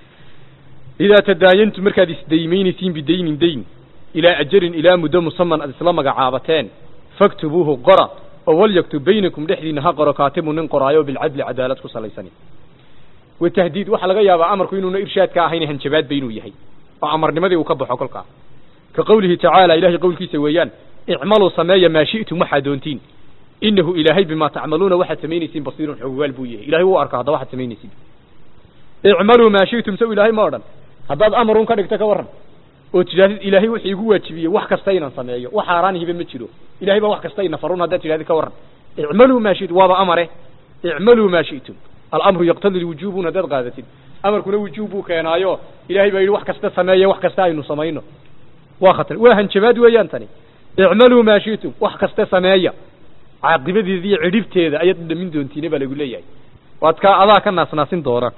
idaa tadaayantum markaad isdaymaynaysiin bidaynin dayn ilaa ajarin ilaa muddo musaman aad isla magacaabateen faktubuuhu qora oo walyaktub baynakum dhexdiina ha qoro kaatibu nin qoraayo bilcadli cadaalad ku salaysani watahdiid waxaa laga yaabaa amarku inuuna irshaadka ahayn hanjabaadba inuu yahay oo amarnimadii uu ka baxo kolkaa ka qawlihi tacaala ilahay qowlkiisa weeyaan icmaluu sameeya maa shi'tum waxaad doontiin inahu ilaahay bimaa tacmaluuna waxaad samaynaysiin basiirun xogogaal buu yahay ilahay wuu arka hadda waxaad samaynaysiin icmaluu maa shi'tum saw ilaahay ma odhan haddaad amarun ka dhigto ka warran oo tidhahdid ilaahay wuxuu igu waajibiyey wax kasta inaan sameeyo wax xaaraanihiba ma jiro ilahay baa wax kasta ina farun haddaad tidhahdid ka warran icmaluu maa shi'tum waaba amare icmaluu maa shi'tum alamru yaqtadi lwujuubun haddaad qaadatid amarkuna wujuub buu keenaayo ilahay baa yidhi wax kasta sameeye wax kasta aynu samayno waa khatar waa hanjabaad weeyaan tani icmaluu maa shi'tum wax kasta sameeya caaqibadeeda iyo cidhibteeda ayaad dhamin doontiine baa lagu leeyahay waad ka adaa ka naasnaasin doona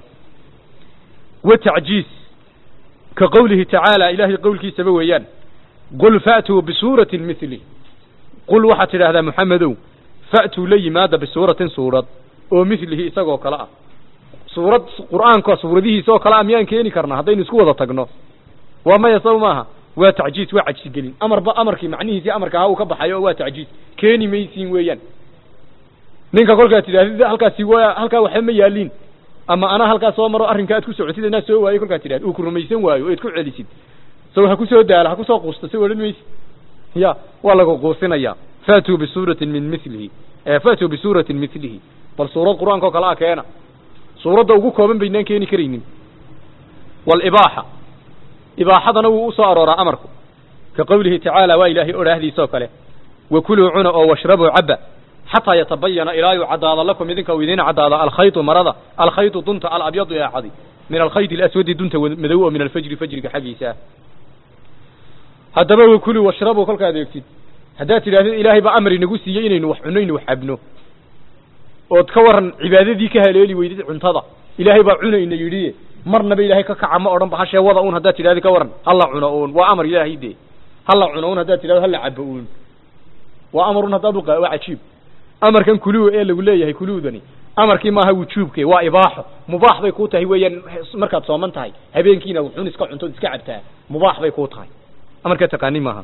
wa tacjiis ka qowlihi tacaala ilaahay qowlkiisaba weeyaan qul fa'tuu bisuuratin mili qul waxaad tidhaahdaa moxamedow fa'tuu la yimaada bisuuratin suurad oo milihi isagoo kale ah suurad qur'aanka suuradihiisa oo kale ah miyaan keeni karnaa haddaynu isku wada tagno waa maya saw maaha waa tacjiis waa cajsigelin amarba amarkii macnihiisii amarka ahaa uu ka baxayo oo waa tacjiis keeni maysiin weeyaan ninka kolkaad tidhahdid halkaasi waa halkaa waxba ma yaaliin ama anaa halkaa soo maro arrinka aad ku socotid inaa soo waayo kolkaad tidhahd uu ku rumaysan waayo o ad ku celisid saw ha kusoo daala ha kusoo quusta saw odhan maysid ya waa lagu quusinaya faatuu bisuuratin min milihi faatuu bisuuratin milihi bal suurad qur-aanka oo kale a keena suuradda ugu kooban baynaan keeni karaynin walibaaxa ibaaxadana wuu usoo arooraa amarku ka qowlihi tacaala waa ilaahay odhaahdiisa oo kale wakuluu cuna oo washrabuu cabba xataa yatabayana ilaa yuu caddaado lakum idinka uu idiin caddaado alkhaytu marada alkhaytu dunta alabyadu ee cadi min alkhayti alaswadi dunta madow oo min alfajri fajriga xaggiisa ah haddaba wakuluu washrabuu kolkaad eegtid haddaad tidhahdid ilaahay baa amar inagu siiyey inaynu wax cunno inu wax cabno ood ka waran cibaadadii ka haleeli weydid cuntada ilaahay baa cunayna yidhi marnaba ilaahay ka kaca ma odhan ba hashee wada un haddaad tidhahdi ka waran hala cuno uun waa amar ilaahay dee hala cuno un haddaad tidhahdo hala cabo uun waa amar un haddaad uqa waa cajiib amarkan kuluu ee lagu leeyahay kuluudani amarkii maaha wujuubke waa ibaaxo mubaax bay kuu tahay weeyaan markaad sooman tahay habeenkiina wuxuun iska cuntood iska cabtaa mubaax bay kuu tahay amarkaa taqaani maaha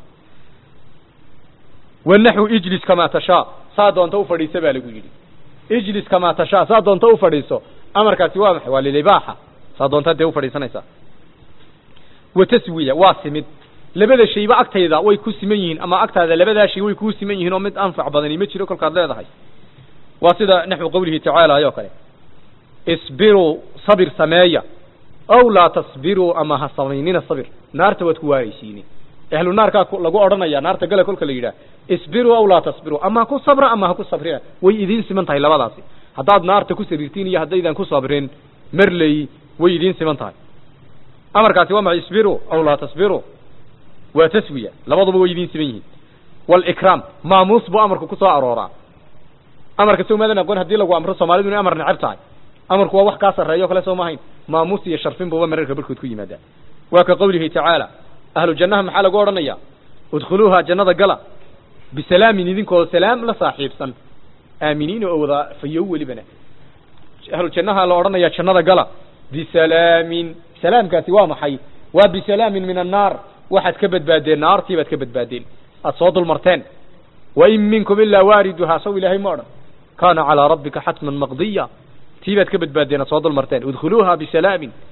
wanaxu ijlis kamaa tashaa saa doonta ufadhiisa baa lagu yidhi ijlis kamaa tashaa saa doonta ufadhiiso amarkaasi waa maxay waa lilibaaxa saa doontaa dee ufadhiisanaysaa wa taswiya waa simid labada shayba agtayda way ku siman yihiin ama agtaada labadaa shay way kuu siman yihiin oo mid anfac badani ma jiro kolkaad leedahay waa sida naxwu qowlihi tacaala ayoo kale isbiruu sabir sameeya ow laa tasbiruu ama ha samaynina sabir naarta waad ku waaraysiini ahlu naarkaa lagu odhanaya naarta gala kolka la yidhaah isbiruu aw laa tasbiruu ama ha ku sabra ama ha ku sabrina way idiin siman tahay labadaasi haddaad naarta ku sabirtiin iyo haddaydan ku sabrin marley way idiin siman tahay amarkaasi waa maxay isbiruu aw laa tasbiruu waa taswiya labaduba way idiin siman yihiin walikraam maamuus buu amarku ku soo arooraa amarka sow maadan aqoon haddii lagu amro soomaalidu inay amar necab tahay amarku waa wax kaa sarreeyo kale soo maahayn maamuus iyo sharfin buuba mararka barkood ku yimaadaa waa ka qowlihi tacaala ahlu jannaha maxaa lagu odhanaya udkhuluuha jannada gala bisalaamin idinkoo salaam la saaxiibsan aaminiina oo wada fayow welibana ahlu jannaha la odhanaya jannada gala bisalaamin salaamkaasi waa maxay waa bisalaamin min annaar waxaad ka badbaadeen naartii baad ka badbaadeen aad soo dulmarteen wain minkum ilaa waariduhaa saw ilaahay ma odhan kaana calaa rabbika xatman maqdiya tii baad ka badbaadeen aad soo dulmarteen udkhuluuha bisalaamin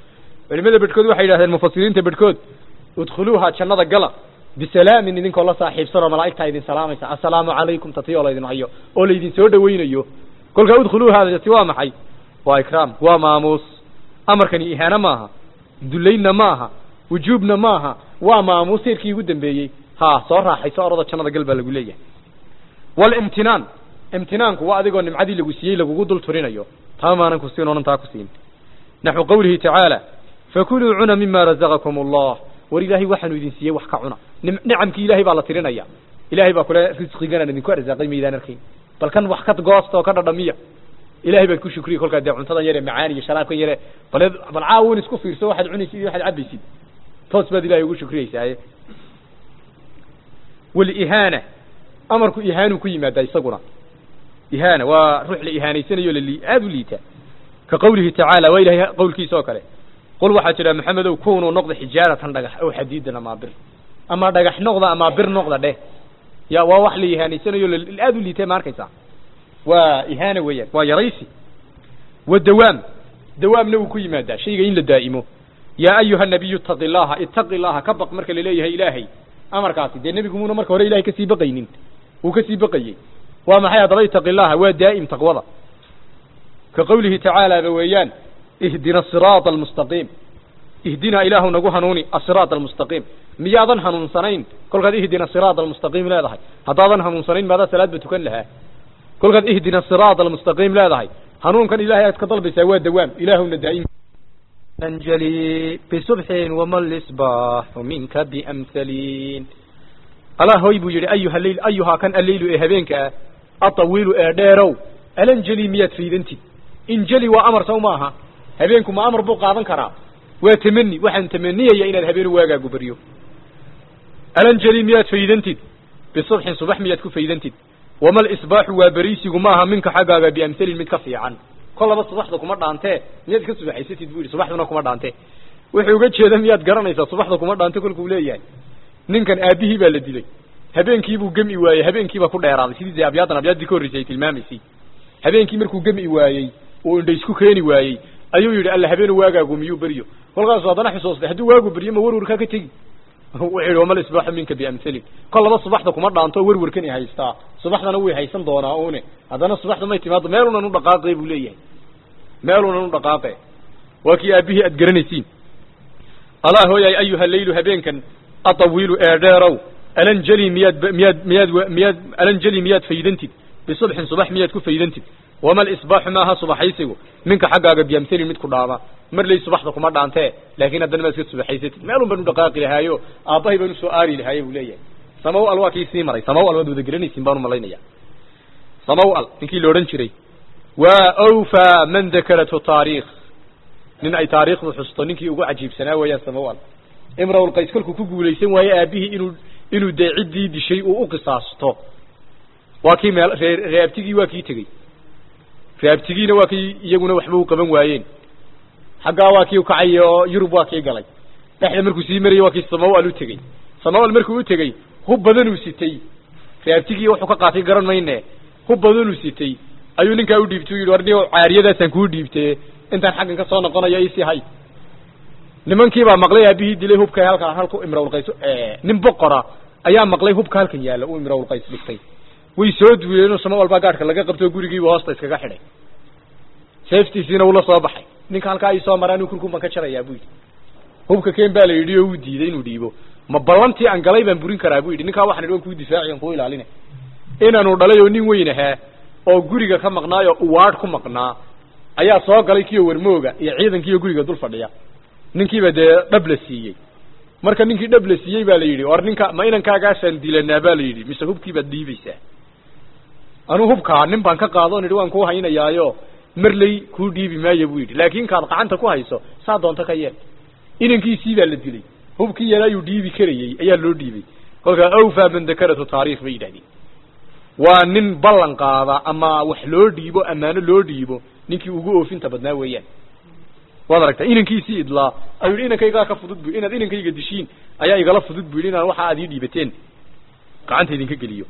culimada bedhkood waxay yidhahdeen mufasiriinta bedhkood udkhuluuha jannada gala bisalaamin idinkoo la saaxiibsanoo malaa'igtaa idin salaamaysa assalaamu calaykum tati oo laydin hayo oo laydin soo dhawaynayo kolkaa udkhuluuhaadati waa maxay waa ikraam waa maamuus amarkani ihaano maaha dullaynna maaha wujuubna maaha waa maamuus heerkii ugu dambeeyey ha soo raaxayso orada jannada gal baa lagu leeyahay walimtinaan imtinaanku waa adigoo nimcadii lagu siiyey lagugu dul turinayo taa maanan ku siin oonan taa ku siin naxwu qawlihi tacaala fakuluu cuna mima razaqakum allah war ilaahay waxaanu idin siiyey wax ka cuna nicamkii ilaahay baa la tirinaya ilaahay baa kule risqiganaan idinku arsaaqay maydaan arkayn bal kan wax ka goosta oo ka dhadhamiya ilahay baan ku shukriya kolkaa dee cuntadan yare macaan iyo sharaabkan yare bale bal caawin isku fiirso waxaad cunaysid iyo waxaad cabaysid toos baad ilahay ugu shukriyeysaaye walihaana amarku ihaanu ku yimaada isaguna ihaana waa ruux la ihaanaysanayo lali aada u liita ka qawlihi tacaala waa ilahay qawlkiisa oo kale qul waxaa jira maxamedow kunuu noqda xijaaratan dhagax aw xadiidan amaa bir ama dhagax noqda amaa bir noqda dheh ya waa wax la ihaanaysanayo aada u liita ma arkaysaa waa ihaana weeyaan waa yaraysi wa dawaam dawaamna wuu ku yimaadaa shayga in la daa'imo yaa ayuha nabiyu itaqi llaha itaqi llaha ka baq marka laleeyahay ilaahay amarkaasi dee nebigu muuna marka hore ilahay kasii baqaynin wuu kasii baqayey waa maxay haddaba itaqi llaha waa daa'im taqwada ka qawlihi tacaala ba weeyaan ihdina asiraata almustaqiim ihdinaa ilaahu nagu hanuuni asiraat almustaqiim miyaadan hanuunsanayn kolkaad ihdina siraat almustaqiim leedahay haddaadan hanuunsanayn maadaa salaadba tukan lahaa kolkaad ihdina siraat almustaqiim leedahay hanuunkan ilahay aad ka dalbaysaa waa dawaam ilaahuna daa'im أنجلي بصبح وما الإصباح منك بأمثلين الله هوي بو يري أيها الليل أيها كان الليل إهبينك الطويل إعدارو الانجلي ميات في ذنتي انجلي وأمر سوماها هبينكم ما أمر بو قادن كرا وتمني وحن تمني يا إن الهبين واقع قبريو الانجلي ميات في ذنتي بصبح صبح ميات في ذنتي وما الإصباح وبريسي وماها منك حقا بأمثل متكفي عنه kolaba subaxda kuma dhaantee miyaad ka subaxaysatid bu yidhi subaxduna kuma dhaante wuxuu uga jeeda miyaad garanaysaa subaxda kuma dhaante kolkuu leeyahay ninkan aabihii baa la dilay habeenkiibuu gemi waayey habeenkiibaa ku dheeraaday sidii dee abyaadan abyaaddii ka horreysay ay tilmaamaysay habeenkii markuu gemi waayey oo indha isku keeni waayey ayuu yidhi alla habeenu waagaagu miyuu beryo kolkaasu haddana xusuustay hadduu waagu beryo ma warwarkaa ka tegi wuxuu yidhi wamal isbaaxu minka biamhalin kol laba subaxda kuma dhaanto werwarkani haystaa subaxdana way haysan doonaa une haddana subaxda may timaado meelunan u dhaqaaqe buu leeyahay meelunan u dhaqaaqe waa kii aabihii aad garanaysiin allah hooyay ayuha leylu habeenkan atawiilu eedheerow alanjeli miyaad miyaad miyaad miyaad alanjeli miyaad faydantid bisubxin subax miyaad ku faydantid wamal isbaaxu maaha subaxaysigu minka xaggaaga biamhalin mid ku dhaama mar lay subaxda kuma dhaantee laakiin haddana maad iska subaxaysatid meelun baan u dhaqaaqi lahaayo aabbahay baan usoo aari lahaaye buu leeyahay samaw al waa kii sii maray samaw al waad wada garanaysiin baan umalaynaya samaw al ninkii la odhan jiray waa awfa man dakaratu taariikh nin ay taariikhdu xusto ninkii ugu cajiibsanaa weeyaan samaw al imrawul qays kolkuu ku guulaysan waaye aabihii inuu inuu dee ciddii dishay uu u qisaasto waa kii meel ree reabtigii waa kii tegey reabtigiina waa kii iyaguna waxba u qaban waayeen xaggaa waa kii ukacay oo yurub waa kii galay dhexda markuu sii marayay waa kii samawal u tegey samawal markuu u tegey hub badanuu sitay reabtigii wuxuu ka qaatay garan mayne hub badanuu sitay ayuu ninkaa u dhiibtay u yidhi war ni caariyadaasaan kuu dhiibtee intaan xaggan ka soo noqonayo isii hay nimankii baa maqlay aabihii dilay hubka halkan halku imrawlqays nin boqora ayaa maqlay hubka halkan yaalla uu imrawlqays dhigtay way soo duuleenoo samawal baa gaadhka laga qabtoo gurigiiba hoosta iskaga xidhay seeftiisiina ula soo baxay ninka halkaa ay soo maraan kurkun baan ka jarayaa bu yidhi hubka ken baa la yidhi oo uu diiday inuu dhiibo ma ballantii aan galay baan burin karaa bu yidhi ninkaa waxaan idhi waan kuu difaaci aan kuu ilaalina inaanu dhalay oo nin weyn ahaa oo guriga ka maqnaay oo uwaadh ku maqnaa ayaa soo galay kiyo warmooga iyo ciidankiiyo guriga dul fadhiya ninkiiba dee dhab la siiyey marka ninkii dhab la siiyey baa la yidhi war ninka ma inankaagaasaan dilanaa baa la yidhi mise hubkiibaad dhiibaysaa anuu hubkaa nin baan ka qaado on idhi waan kuu haynayaayo marley kuu dhiibi maayo buu yidhi laakiin kaad gacanta ku hayso saa doonto ka yeel inankiisii baa la dilay hubkii yar ayuu dhiibi karayey ayaa loo dhiibay kolkaa awfa man dakaratu taariikh bay yidhahdeen waa nin ballan qaada ama wax loo dhiibo ammaano loo dhiibo ninkii ugu oofinta badnaa weeyaan waad aragtaa inankiisii idlaa ayuu yidhi inankaygaa ka fudud bu inaad inankayga dishiin ayaa igala fudud bu yidhi inaan waxa aad ii dhiibateen gacanta idinka geliyo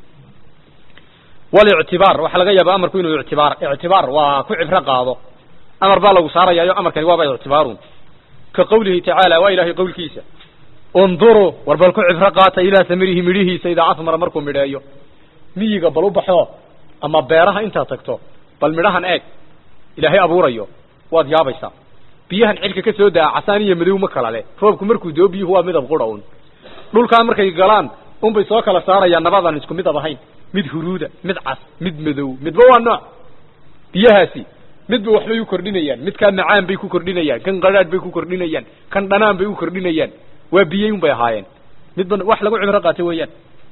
walictibaar waxaa laga yaaba amarku inuu ictibaar ictibaar waa ku cibro qaado amar baa lagu saarayaayo amarkani waaba ictibaarun ka qawlihi tacaala waa ilaahay qowlkiisa unduruu war bal ku cibro qaata ilaa samirihi midhihiisa idaa asmara markuu midheeyo miyiga bal u baxo ama beeraha intaad tagto bal midhahan eeg ilaahay abuurayo waad yaabaysaa biyahan cilka ka soo daa casaan iyo madow ma kala leh roobku markuu doo biyuhu waa midab qura un dhulkaa markay galaan unbay soo kala saarayaan nabadaan isku midab ahayn mid huruuda mid cas mid madow midba waa nooc biyahaasi midba waxbay u kordhinayaan midkaa macaan bay ku kordhinayaan kan qadhaadh bay ku kordhinayaan kan dhanaan bay u kordhinayaan waa biyey un bay ahaayeen midba wax lagu cibro qaata weeyaan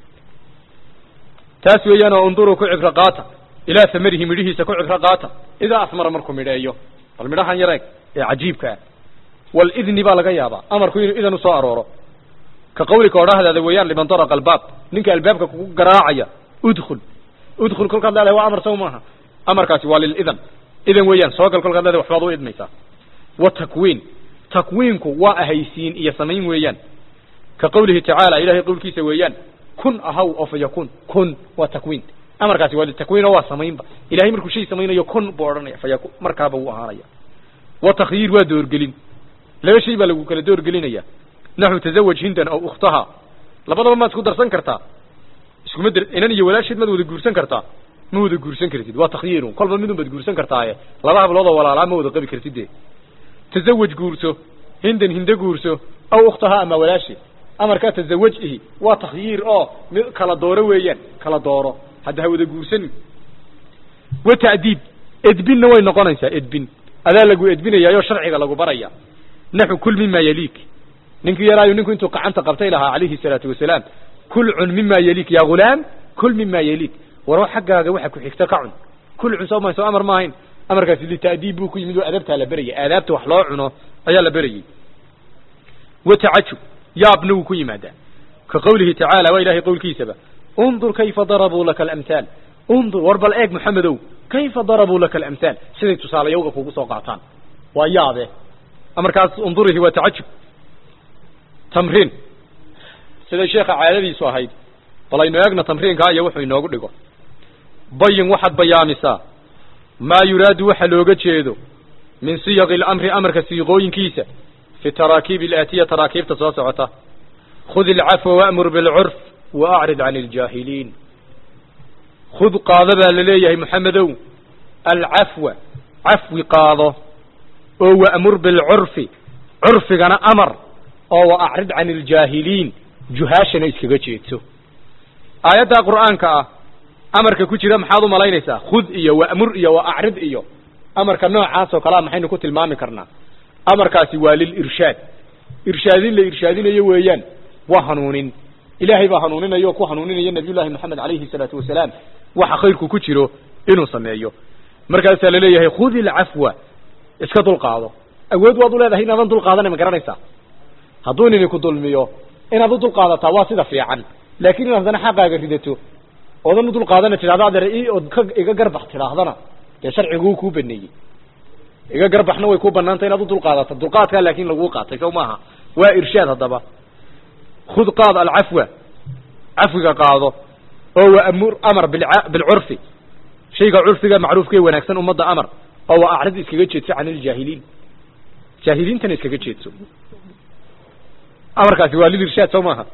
taas weeyaan oo unduruu ku cibro qaata ilaa samarihi midhihiisa ku cibro qaata idaa asmara markuu midheeyo bal midhahan yareeg ee cajiibka ah walidni baa laga yaabaa amarku inuu idan usoo arooro ka qawlika odhahdaada weeyaan liman daraqa albaab ninka albaabka kugu garaacaya udkhul udkhul kolkaad leedahay waa amar saw maaha amarkaasi waa lilidan idan weeyaan soo gal kolkaad leedahay waxbaad u idmaysaa wa takwiin takwiinku waa ahaysiin iyo samayn weeyaan ka qawlihi tacaala ilahay qowlkiisa weeyaan kun ahaw oo fa yakun kun waa takwiin amarkaasi waa litakwiin oo waa samaynba ilahay markuu shay samaynayo kun buu odhanaya fa yakun markaaba wuu ahaanaya wa takhyiir waa doorgelin laba shay baa lagu kala doorgelinaya naxu tazawaj hindan aw ukhtaha labadaba maad isku darsan kartaa iskuma dar inan iyo walaasheed maad wada guursan kartaa ma wada guursan kartid waa takhyiirun kolba midun baad guursan kartaaye laba hablood oo walaalaa ma wada qabi kartid dee tazawaj guurso hindan hinde guurso aw ukhtaha ama walaasheed amarkaa tazawaj ihi waa takhyiir oo mid kala dooro weeyaan kala dooro hadda ha wada guursanin wa ta'diib edbinna way noqonaysaa edbin adaa lagu edbinayaayoo sharciga lagu baraya naxu kul mima yaliik ninkii yaraayu ninku intuu gacanta qabtay lahaa calayhi salaatu wasalaam kul cun mima yaliik ya ghulaam kul mima yaliik waro xaggaaga waxa ku xigta ka cun kul cun soo ma soo amar maahayn amarkaasi lita'diib buu ku yimid oo adabtaa la berayay aadaabta wax loo cuno ayaa la berayay wa tacajub yaabna wuu ku yimaadaa ka qawlihi tacaala waa ilahay qowlkiisaba undur kayfa darabuu laka alamhaal undur war bal eeg maxamedow kayfa darabuu laka alamhaal siday tusaalayawga kugu soo qaataan waa yaabe amarkaas undurihi waa tacajub tamriin siday sheekha caadadiisu ahayd bal aynu eegno tamriinkaa iyo wuxuu inoogu dhigo bayin waxaad bayaamisaa maa yuraadu waxa looga jeedo min siyaqi alamri amarka siiqooyinkiisa fi taraakiib alaatiya taraakiibta soo socota khud ilcafwa wa'mur bilcurf wa acrid can iljaahiliin khud qaado baa la leeyahay moxamedow alcafwa cafwi qaado oo wa'mur bilcurfi curfigana amar oo wa acrid can iljaahiliin juhaashana iskaga jeedso aayaddaa qur'aanka ah amarka ku jira maxaad u malaynaysaa khud iyo wa'mur iyo wa acrid iyo amarka noocaas oo kalea maxaynu ku tilmaami karnaa amarkaasi waa lilirshaad irshaadin la irshaadinayo weeyaan waa hanuunin ilaahay baa hanuuninaya oo ku hanuuninaya nabiy llahi moxamed calayhi salaatu wasalaam waxa khayrku ku jiro inuu sameeyo markaasaa laleeyahay khud ilcafwa iska dulqaado awood waad u leedahay inaadan dulqaadanay ma garanaysaa hadduu nini ku dulmiyo inaad u dulqaadataa waa sida fiican laakiin inaad haddana xaqaaga ridato oodan u dulqaadana tidhahdo adeer i ood ka iga garbax tidhaahdana dee sharciguu kuu baneeyey iga garbaxna way ku banaantay inaad u dulqaadato dulqaadkaa laakin laguu qaatay sow maaha waa irshaad haddaba khud qaad alcafwa cafwiga qaado oo waamur amar bilca- bilcurfi shayga curfiga macruufka ee wanaagsan ummadda amar oo wa acrid iskaga jeedso can iljaahiliin jaahiliintana iskaga jeedso amarkaasi waa lilirshaad sow maaha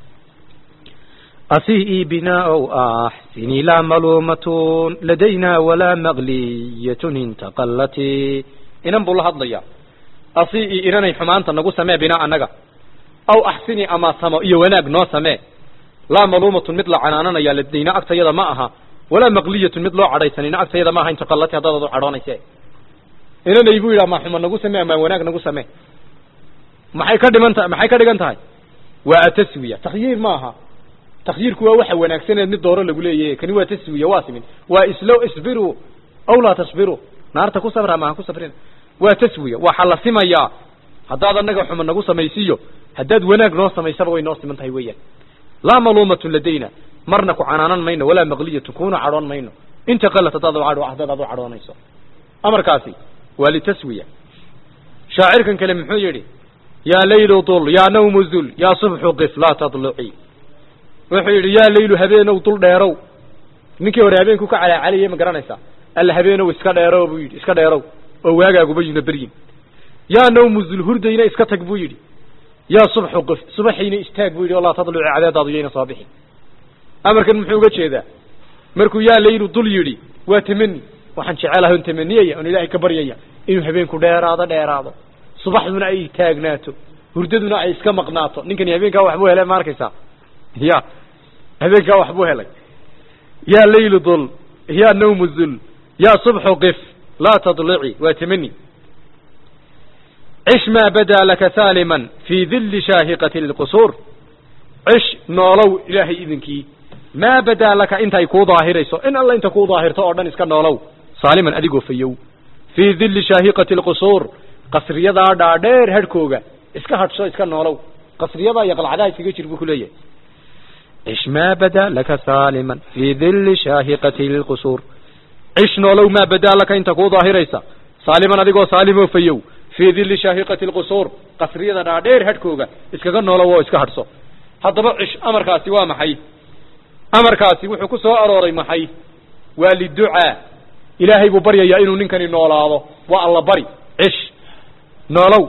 أسيئي بناء أحسني لا ملومة لدينا ولا مغلية انتقلت inan buu la hadlayaa asii inanay xumaanta nagu samee binaa annaga aw axsini ama samo iyo wanaag noo samee laa maluumatun mid la canaananaya ladayna agtayada ma aha walaa maqliyatun mid loo cadhaysanina agtayada ma aha intaqalati haddaad u cadhoonayse inanay buu yidhi ama xuma nagu samee ama wanaag nagu samee maxay ka dhiman tahay maxay ka dhigan tahay waa ataswiya takhyiir ma aha takhyiirku waa waxa wanaagsaneed mid dooro lagu leeyahay kani waa taswiya waa simin waa islo isbiru aw laa tasbiru naarta ku sabra ama ha ku sabrin waa taswiya waxaa la simayaa haddaad annaga xuma nagu samaysiiyo haddaad wanaag noo samaysaba way noo siman tahay weeyaan laa maluumatun ladayna marna ku canaanan mayno walaa maqliyatun kuna cadhoon mayno inta qalat haddaad u cadho haddaad adu cadhoonayso amarkaasi waa litaswiya shaacirkan kale muxuu yidhi yaa laylu dul yaa nawmu zul yaa subxu qif laa tadluci wuxuu yidhi yaa laylu habeenow dul dheerow ninkii hore habeenku ka calaacalayay ma garanaysaa alla habeenow iska dheerow buu yidhi iska dheerow oo waagaaguba yuna beryin yaa nawmu zulhurdayna iska tag buu yidhi yaa subxu qif subaxiina istaag buu yidhi walaa tadluci cadeedaadu yayna soo bixin amarkan muxuu uga jeedaa markuu yaa laylu dul yidhi waa tamani waxaan jecelahay on tamaniyaya on ilaahay ka baryaya inuu habeenku dheeraado dheeraado subaxduna ay taagnaato hurdaduna ay iska maqnaato ninkani habeenkaa waxbuu helay ma arkaysaa ya habeenkaa waxbuu helay yaa laylu dul yaa nawmu zul yaa subxu qif laa tadlici waa tamani cish maa badaa laka saaliman fii dilli shaahiqati lqusuur cish noolow ilaahay idinkii maa badaa laka intay kuu daahirayso in alla inta kuu daahirto oo dhan iska noolow saaliman adigoo fayow fii dilli shaahiqati lqusuur qasriyadaa dhaadheer hadhkooga iska hadhso iska noolow qasriyadaa iyo qalcadaha iskaga jir buu ku leeyahay cish maa badaa laka saaliman fii dilli shaahiqati lqusuur cish noolow maa badaa laka inta kuu daahiraysa saaliman adigoo saalimoo fayow fii dilli shaahiqati lqusuur qasriyada dhaadheer hadhkooga iskaga noolow oo iska hadhso haddaba cish amarkaasi waa maxay amarkaasi wuxuu ku soo arooray maxay waa liducaa ilaahay buu baryayaa inuu ninkani noolaado waa alla bari cish noolow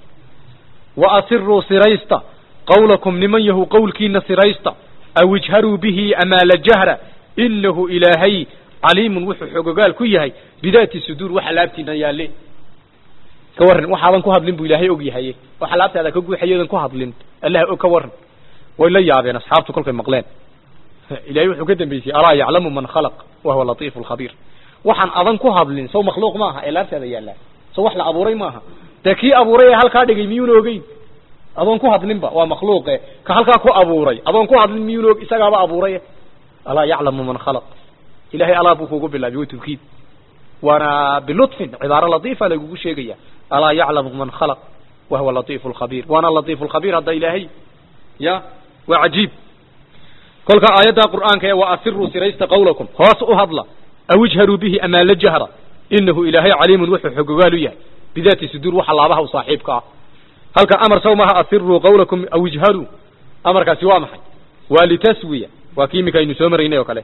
wa asiruu siraysta qawlakum niman yahu qowlkiina siraysta aw ijharuu bihi amaala jahra inahu ilaahay caliimun wuxuu xogogaal ku yahay bidaati suduur waxa laabtiina yaalle ka warran waxaadan ku hadlin buu ilaahay og yahaye waxa laabtaada ka guuxayadan ku hadlin allah og ka warran way la yaabeen asxaabtu kolkay maqleen ilahay wuxuu ka dambeysiyey alaa yaclamu man khalaq wa huwa latiifu lkhabiir waxaan adan ku hadlin sow makhluuq maaha ee laabtaada yaallaa sow wax la abuuray maaha dee kii abuuray ee halkaa dhigay miyuuna ogeyn adoon ku hadlinba waa makhluuqe ka halkaa ku abuuray adoon ku hadlin miyuuna og isagaaba abuuray alaa yaclamu man khalaq ilahay alaa buu kugu bilaabay wa tawkiid waana bilutfin cibaaro latiifa lagugu sheegaya alaa yaclamu man khalaq wa huwa latiifu lkhabiir waana latiifu lkhabiir hadda ilaahay ya waa cajiib kolka aayadda qur'aanka ee wa asiruu siraysta qawlakum hoos u hadla aw ijharuu bihi amaala jahra inahu ilaahay caliimun wuxuu xogogaalu yahay bidaati suduur waxa laabaha u saaxiibka ah halka amar saw maha asiruu qawlakum aw ijharuu amarkaasi waa maxay waa litaswiya waa kii iminka aynu soo maraynay oo kale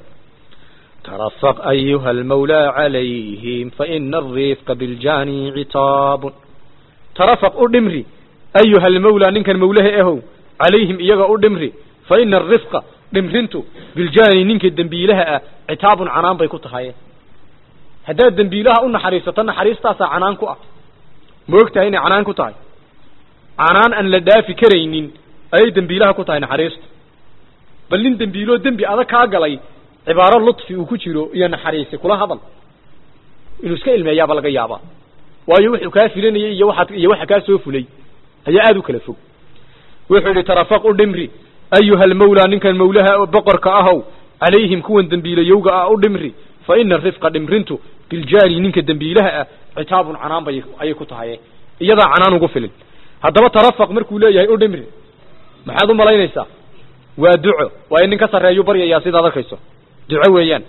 ترفق أيها المولى عليهم فإن الرفق بالجاني عتاب tarafaq u dhimri ayuha almawlaa ninkan mawlaha ahow calayhim iyaga u dhimri fa ina arifqa dhimrintu biljaani ninka dembiilaha ah citaabun canaan bay ku tahay haddaad dembiilaha u naxariisato naxariistaasaa canaan ku ah ma og tahay inay canaan ku tahay canaan aan la dhaafi karaynin ayay dembiilaha ku tahay naxariistu bal nin dembiiloo dembi adag kaa galay cibaaro lutfi uu ku jiro iyo naxariisi kula hadal inuu iska ilmeeyaaba laga yaabaa waayo wuxuu kaa filanayay iyo waxaad iyo waxa kaa soo fulay ayaa aada u kala fog wuxuu yidhi tarafaq u dhimri ayuha almawlaa ninkan mawlaha boqorka ahow calayhim kuwan dembiilayowga ah u dhimri fa ina arifqa dhimrintu biljaani ninka dembiilaha ah citaabun canaan bay ayay ku tahay iyadaa canaan ugu filin haddaba tarafaq markuu leeyahay u dhimri maxaad u malaynaysaa waa duco waa in nin ka sarreeyu baryayaa sidaad arkayso duco weeyaan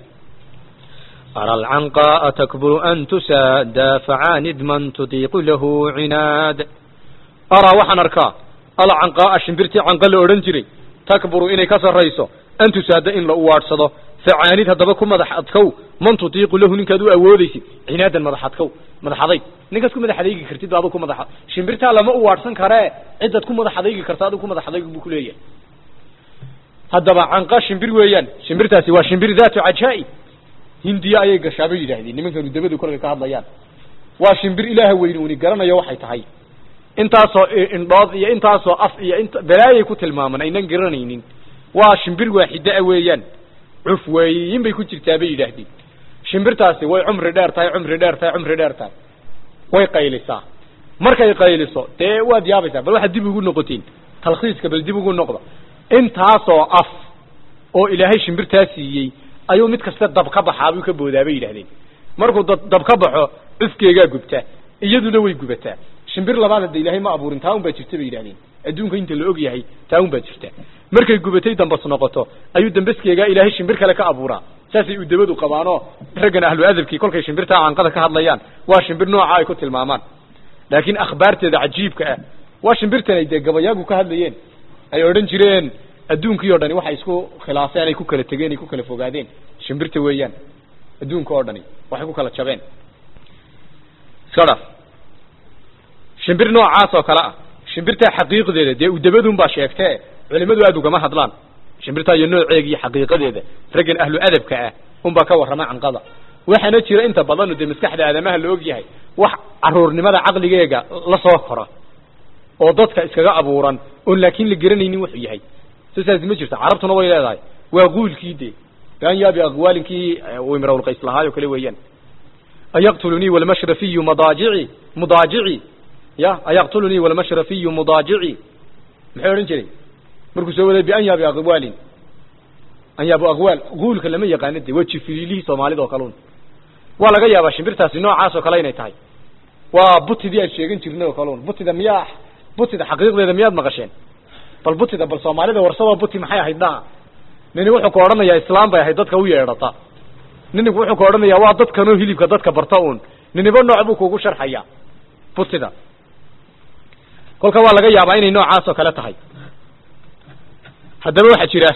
أرى العنقاء تكبر أن تساد فعاند من تطيق له عناد araa waxaan arkaa alcanqaa'a shimbirtii canqa la odhan jiray takburu inay ka sarrayso an tusaada in la uwaadhsado facaanid haddaba ku madax adkow man tutiiqu lahu ninkaad u awoodaysid cinaadan madax adkow madax adayg ninkaad ku madax adaygi kartid ba adug ku madax shimbirtaa lama uwaadhsan karee cidaad ku madax adaygi karta adug ku madax adayg buu kuleeyahay haddaba canqa shimbir weeyaan shimbirtaasi waa shimbir daatu cajaa'i hindiya ayay gashaa bay yidhaahdeen nimankanu dabadu kolkay ka hadlayaan waa shimbir ilaaha weyne uni garanayo waxay tahay intaasoo indhood iyo intaasoo af iyo int balaayay ku tilmaaman aynan garanaynin waa shimbir waaxida a weeyaan cuf weeyin bay ku jirtaa bay yidhaahdeen shimbirtaasi way cumri dheer tahay cumri dheer tahay cumri dheer tahay way qaylisaa markay qayliso dee waad yaabaysaa bal waxaad dib ugu noqotiin talkhiiska bal dib ugu noqda intaasoo af oo ilaahay shimbirtaa siiyey ayuu mid kasta dab ka baxaa buu ka boodaa bay yidhahdeen markuu dab dab ka baxo cufkeegaa gubtaa iyaduna way gubataa shimbir labaad hadda ilaahay ma abuurin taa un baa jirta bay yidhahdeen adduunka inta la og yahay taa un baa jirta markay gubatay dambas noqoto ayuu dambaskeegaa ilaahay shimbir kale ka abuuraa saasay udabadu qabaanoo raggan ahlu adabkii kolkay shimbirtaa canqada ka hadlayaan waa shimbir nooca ay ku tilmaamaan laakiin akhbaarteeda cajiibka ah waa shimbirtan ay dee gabayaagu ka hadlayeen ay odhan jireen adduunkii o dhani waxay isku khilaafeen ay ku kala tegeen ay ku kala fogaadeen shimbirta weeyaan adduunka oo dhani waxay ku kala jabeen iska dhaaf shimbir noocaas oo kale ah shimbirtaa xaqiiqdeeda dee udabadun baa sheegtee culimadu aada ugama hadlaan shimbirtaa iyo nooceega iyo xaqiiqadeeda raggan ahlu adabka ah unbaa ka warrama canqada waxaana jira inta badanu dee maskaxda aadamaha la og yahay wax caruurnimada caqligeega la soo kora oo dadka iskaga abuuran oon laakiin la garanaynin wuxuu yahay sisaas ma jirto carabtuna way leedahay waa guulkii dee an yaabi aqwaalinkii imrawlqays lahaayo kale weeyaan ayaqtulunii walmashrafiyu madaajici mudaajici ya ayaqtulunii walmashrafiyu mudaajici muxuu odhan jiray markuu soo waday bian yaabi aqwaalin an yaabu aqwaal guulka lama yaqaano de waa jifililihii soomaalida oo kalun waa laga yaabaa shimbirtaasi noocaas oo kale inay tahay waa butidii aan sheegan jirnay oo kalun butida miyaa butida xaqiiqdeeda miyaad maqasheen bal butida bal soomaalida warsadoo buti maxay ahayd dhaa nini wuxuu ka odhanayaa islaam bay ahayd dadka u yeedhata ninigu wuxuu ka odhanayaa waa dadkanoo hilibka dadka barta uun niniba nooc buu kugu sharxaya butida kolka waa laga yaabaa inay noocaas oo kale tahay haddaba waxaa jira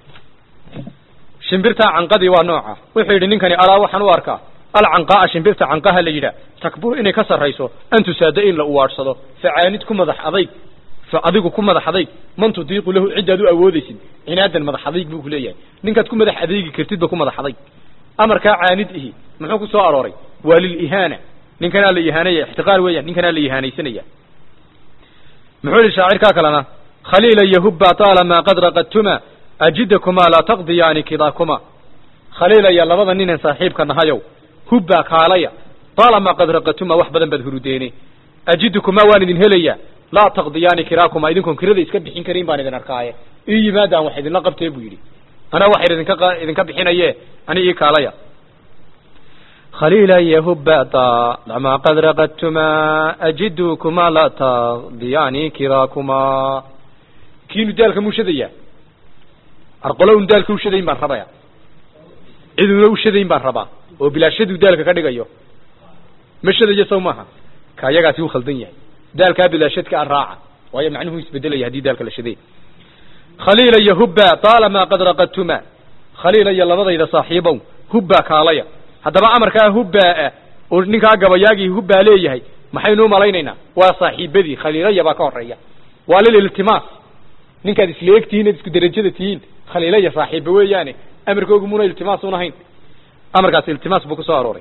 shimbirtaa canqadii waa nooca wuxuu yidhi ninkani alaa waxaan u arkaa alcanqaaa shimbirta canqaha la yidhaah takbur inay ka sarrayso an tusaada in la uwaadhsado facaanid ku madax adayg fa adigu ku madax adayg man tudiiqu lahu ciddaad u awoodaysid cinaadan madax adayg buu ku leeyahay ninkaad ku madax adaygi kartidba ku madax adayg amarkaa caanid ihi muxuu ku soo arooray waa lilihaana ninkanaa la ihaanaya ixtiqaar weeyaan ninkanaa la ihaanaysanaya muxuu yihi shaacirkaa kalena khaliila yahubba taalamaa qad raqadtuma ajidakumaa laa taqdiyaani kidaakuma khaliilaya labada ninen saaxiibka nahayow hubbaa kaalaya taalamaa qad raqadtuma wax badan baad hurudeene ajidukumaa waan idin helayaa laa taqdiyaani kiraakuma idinkoon kirada iska bixin karin baan idin arkaaye ii yimaadaan wax idinla qabtee buu yidhi anaa waxay idinka idinka bixinaye ani ii kaalaya خليلا يهبا طالما قد رقدتما أجدكما لا تقضياني كراكما kiinu daalka muu shadaya arqolown daalka u shadayn baan rabaya ciduna u shadayn baan rabaa oo bilaashaduu daalka ka dhigayo ma shadayo saw maaha ka ayagaasi u khaldan yahay daalkaa bilaashadka a raaca waayo macnuhu isbedelaya haddii daalka la shaday khaliila iyo hubba taalamaa qad raqadtuma khaliila iyo labadayda saaxiibow hubbaa kaalaya haddaba amarkaa hubbaa oo ninkaa gabayaagii hubbaa leeyahay maxaynu u malaynaynaa waa saaxiibadii khaliilaya baa ka horeeya waa lililtimaas ninkaad isla eg tihiin ad isku derajada tihiin khaliilaya saaxiiba weeyaane amarkoogu muna iltimaas un ahayn amarkaas iltimaas buu ku soo arooray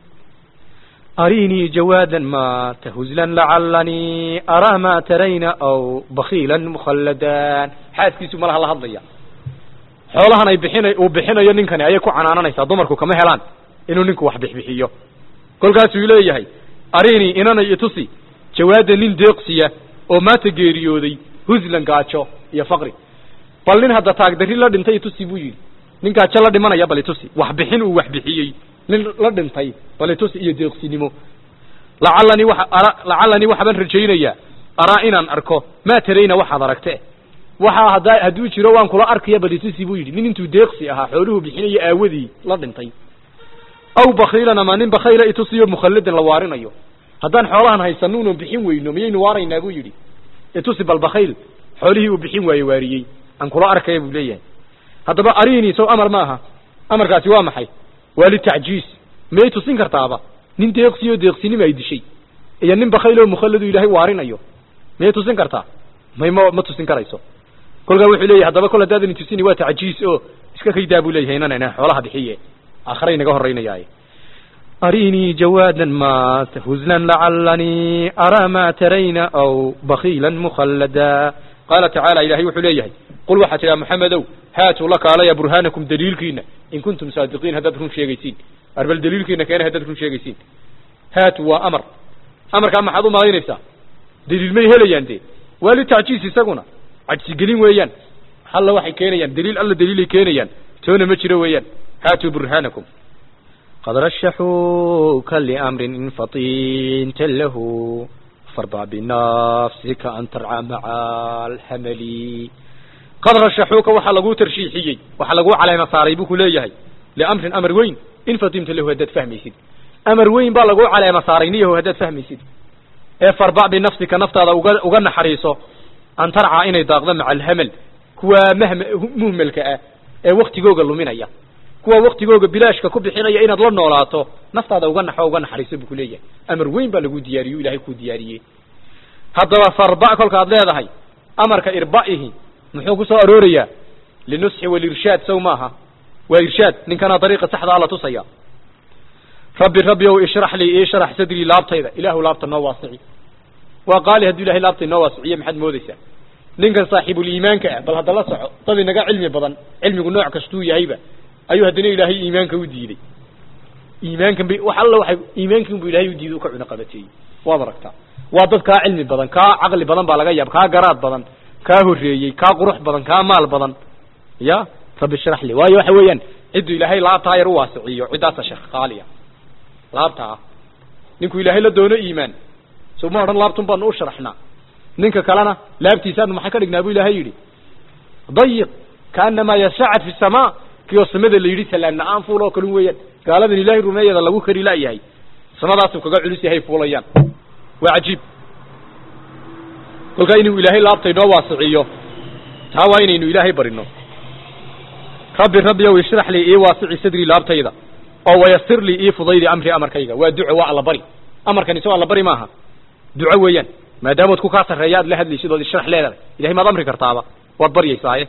أريني جوادا ما تهزلا لعلني أرى ما ترين أو بخيلا مخلدا xaaskiisu malaha la hadlaya xoolahan ay bixina uu bixinayo ninkani ayay ku canaananaysaa dumarku kama helaan inuu ninku wax bixbixiyo kolkaasuu leeyahay arini inana itusi jawaada nin deeqsiya oo maanta geeriyooday huslan gaajo iyo faqri bal nin hadda taagdarri la dhintay itusi buu yidhi nin gaajo la dhimanaya bal itusi wax bixin uu wax bixiyey nin la dhintay bal itusi iyo deeqsinimo lacallanii waxa ara lacallanii waxbaan rajaynayaa araa inaan arko maa tarayna waxaad aragte waxaa haddaa hadduu jiro waan kula arkaya bal itusi buu yidhi nin intuu deeqsi ahaa xooluhu bixinayo aawadii la dhintay aw bakiilan ama nin bakayla itusiyo mukhalladan la waarinayo haddaan xoolahan haysano unan bixin weyno miyaynu waaraynaa buu yidhi itusi bal bakayl xoolihii uu bixin waaye waariyey aan kula arkaya buu leeyahay haddaba arini sow amar maaha amarkaasi waa maxay waa litacjiis miyay tusin kartaaba nin deeqsiyo deeqsinima ay dishay iyo nin bakaylo mukhalladu ilaahay waarinayo miyay tusin kartaa may ma ma tusin karayso kolkaa wuxuu leeyahay haddaba kol haddaadan tusini waa tacjiis oo iska kaydaa buu leeyahay inana xoolaha bixiye aakharay naga horreynayaaye أريني جوادا ما تهزلا لعلني أرى ما ترين أو بخيلا مخلدا qaala tacaala ilahay wuxuu leeyahay qul waxaa tidhaha maxamedow haatuu la kaalaya burhaanakum daliilkiina in kuntum saadiqiin haddaad run sheegaysiin arbal daliilkiina keena haddaad run sheegaysiin haatu waa amar amarkaa maxaad u malaynaysaa daliil may helayaan dee waa litacjiis isaguna cajsigelin weeyaan alla waxay keenayaan daliil alla daliilay keenayaan toona ma jiro weeyaan haatuu burhaanakum قد رشحوك لأمر إن فطنت له فارضى بنفسك أن ترعى مع الحمل qad rashaxuuka waxaa laguu tarshiixiyey waxaa laguu caleema saaray buu ku leeyahay liamrin amar weyn in fatimta lahu haddaad fahmaysid amar weyn baa laguu caleema saaray niyaho haddaad fahmaysid ee farbac binafsika naftaada uga uga naxariiso an tarcaa inay daaqdo maca alhamal kuwa mahm muhmelka ah ee waktigooga luminaya kuwa waktigooga bilaashka ku bixinaya inaad la noolaato naftaada uga naxo uga naxariiso buu ku leeyahay amar weyn baa laguu diyaariye ilahay kuu diyaariyey haddaba farba kolka ad leedahay amarka irba'ihi muxuu ku soo aroorayaa linusxi walirshaad sow maaha waa irshaad ninkanaa dariiqa saxda ala tusaya rabbi rabbi ow ishrax lii ii sharax sadrii laabtayda ilaahu laabta noo waasici waa qaali hadduu ilahay laabtay noo waasiciye maxaad moodaysaa ninkan saaxiibuliimaanka ah bal hadda la soco dad inaga cilmi badan cilmigu nooc kastuu yahayba ayuu haddana ilaahay iimaanka u diiday iimaankan bay wax alla waxay iimaankin bu ilahay u diiday u ka cuno qabateeyey waad aragtaa waa dad kaa cilmi badan kaa caqli badan baa laga yaab kaa garaad badan kaa horreeyey kaa qurux badan kaa maal badan ya rabbi shrax li waayo waxa weeyaan cidduu ilaahay laabtaa yar u waasiciyo ciddaasa sheekh qaaliya laabtaa ninkuu ilaahay la doono iimaan so ma odhan laabtun baanu u sharaxnaa ninka kalena laabtiisaanu maxay ka dhignaa bu ilaahay yidhi dayiq kaanamaa yasacad fi samaa kiyoo samada la yidhi salaan la-aan fuul oo kalun weeyaan gaaladan ilaahay rumeeyada lagu kari la'yahay samadaasuu kaga culus yahay fuulayaan waa cajiib kolkaa inuu ilaahay laabta inoo waasiciyo taa waa inaynu ilaahay barino rabbi rabbi ow ishrax lii ii waasici sadrii laabtayda oo wayasir lii ii fudaydi amri amarkayga waa duco waa allabari amarkan isagoo allabari maaha duco weeyaan maadaamood ku kaa sarreeya ad la hadlaysid ood ishrax leedahay ilahay maad amri kartaaba waad baryaysaaye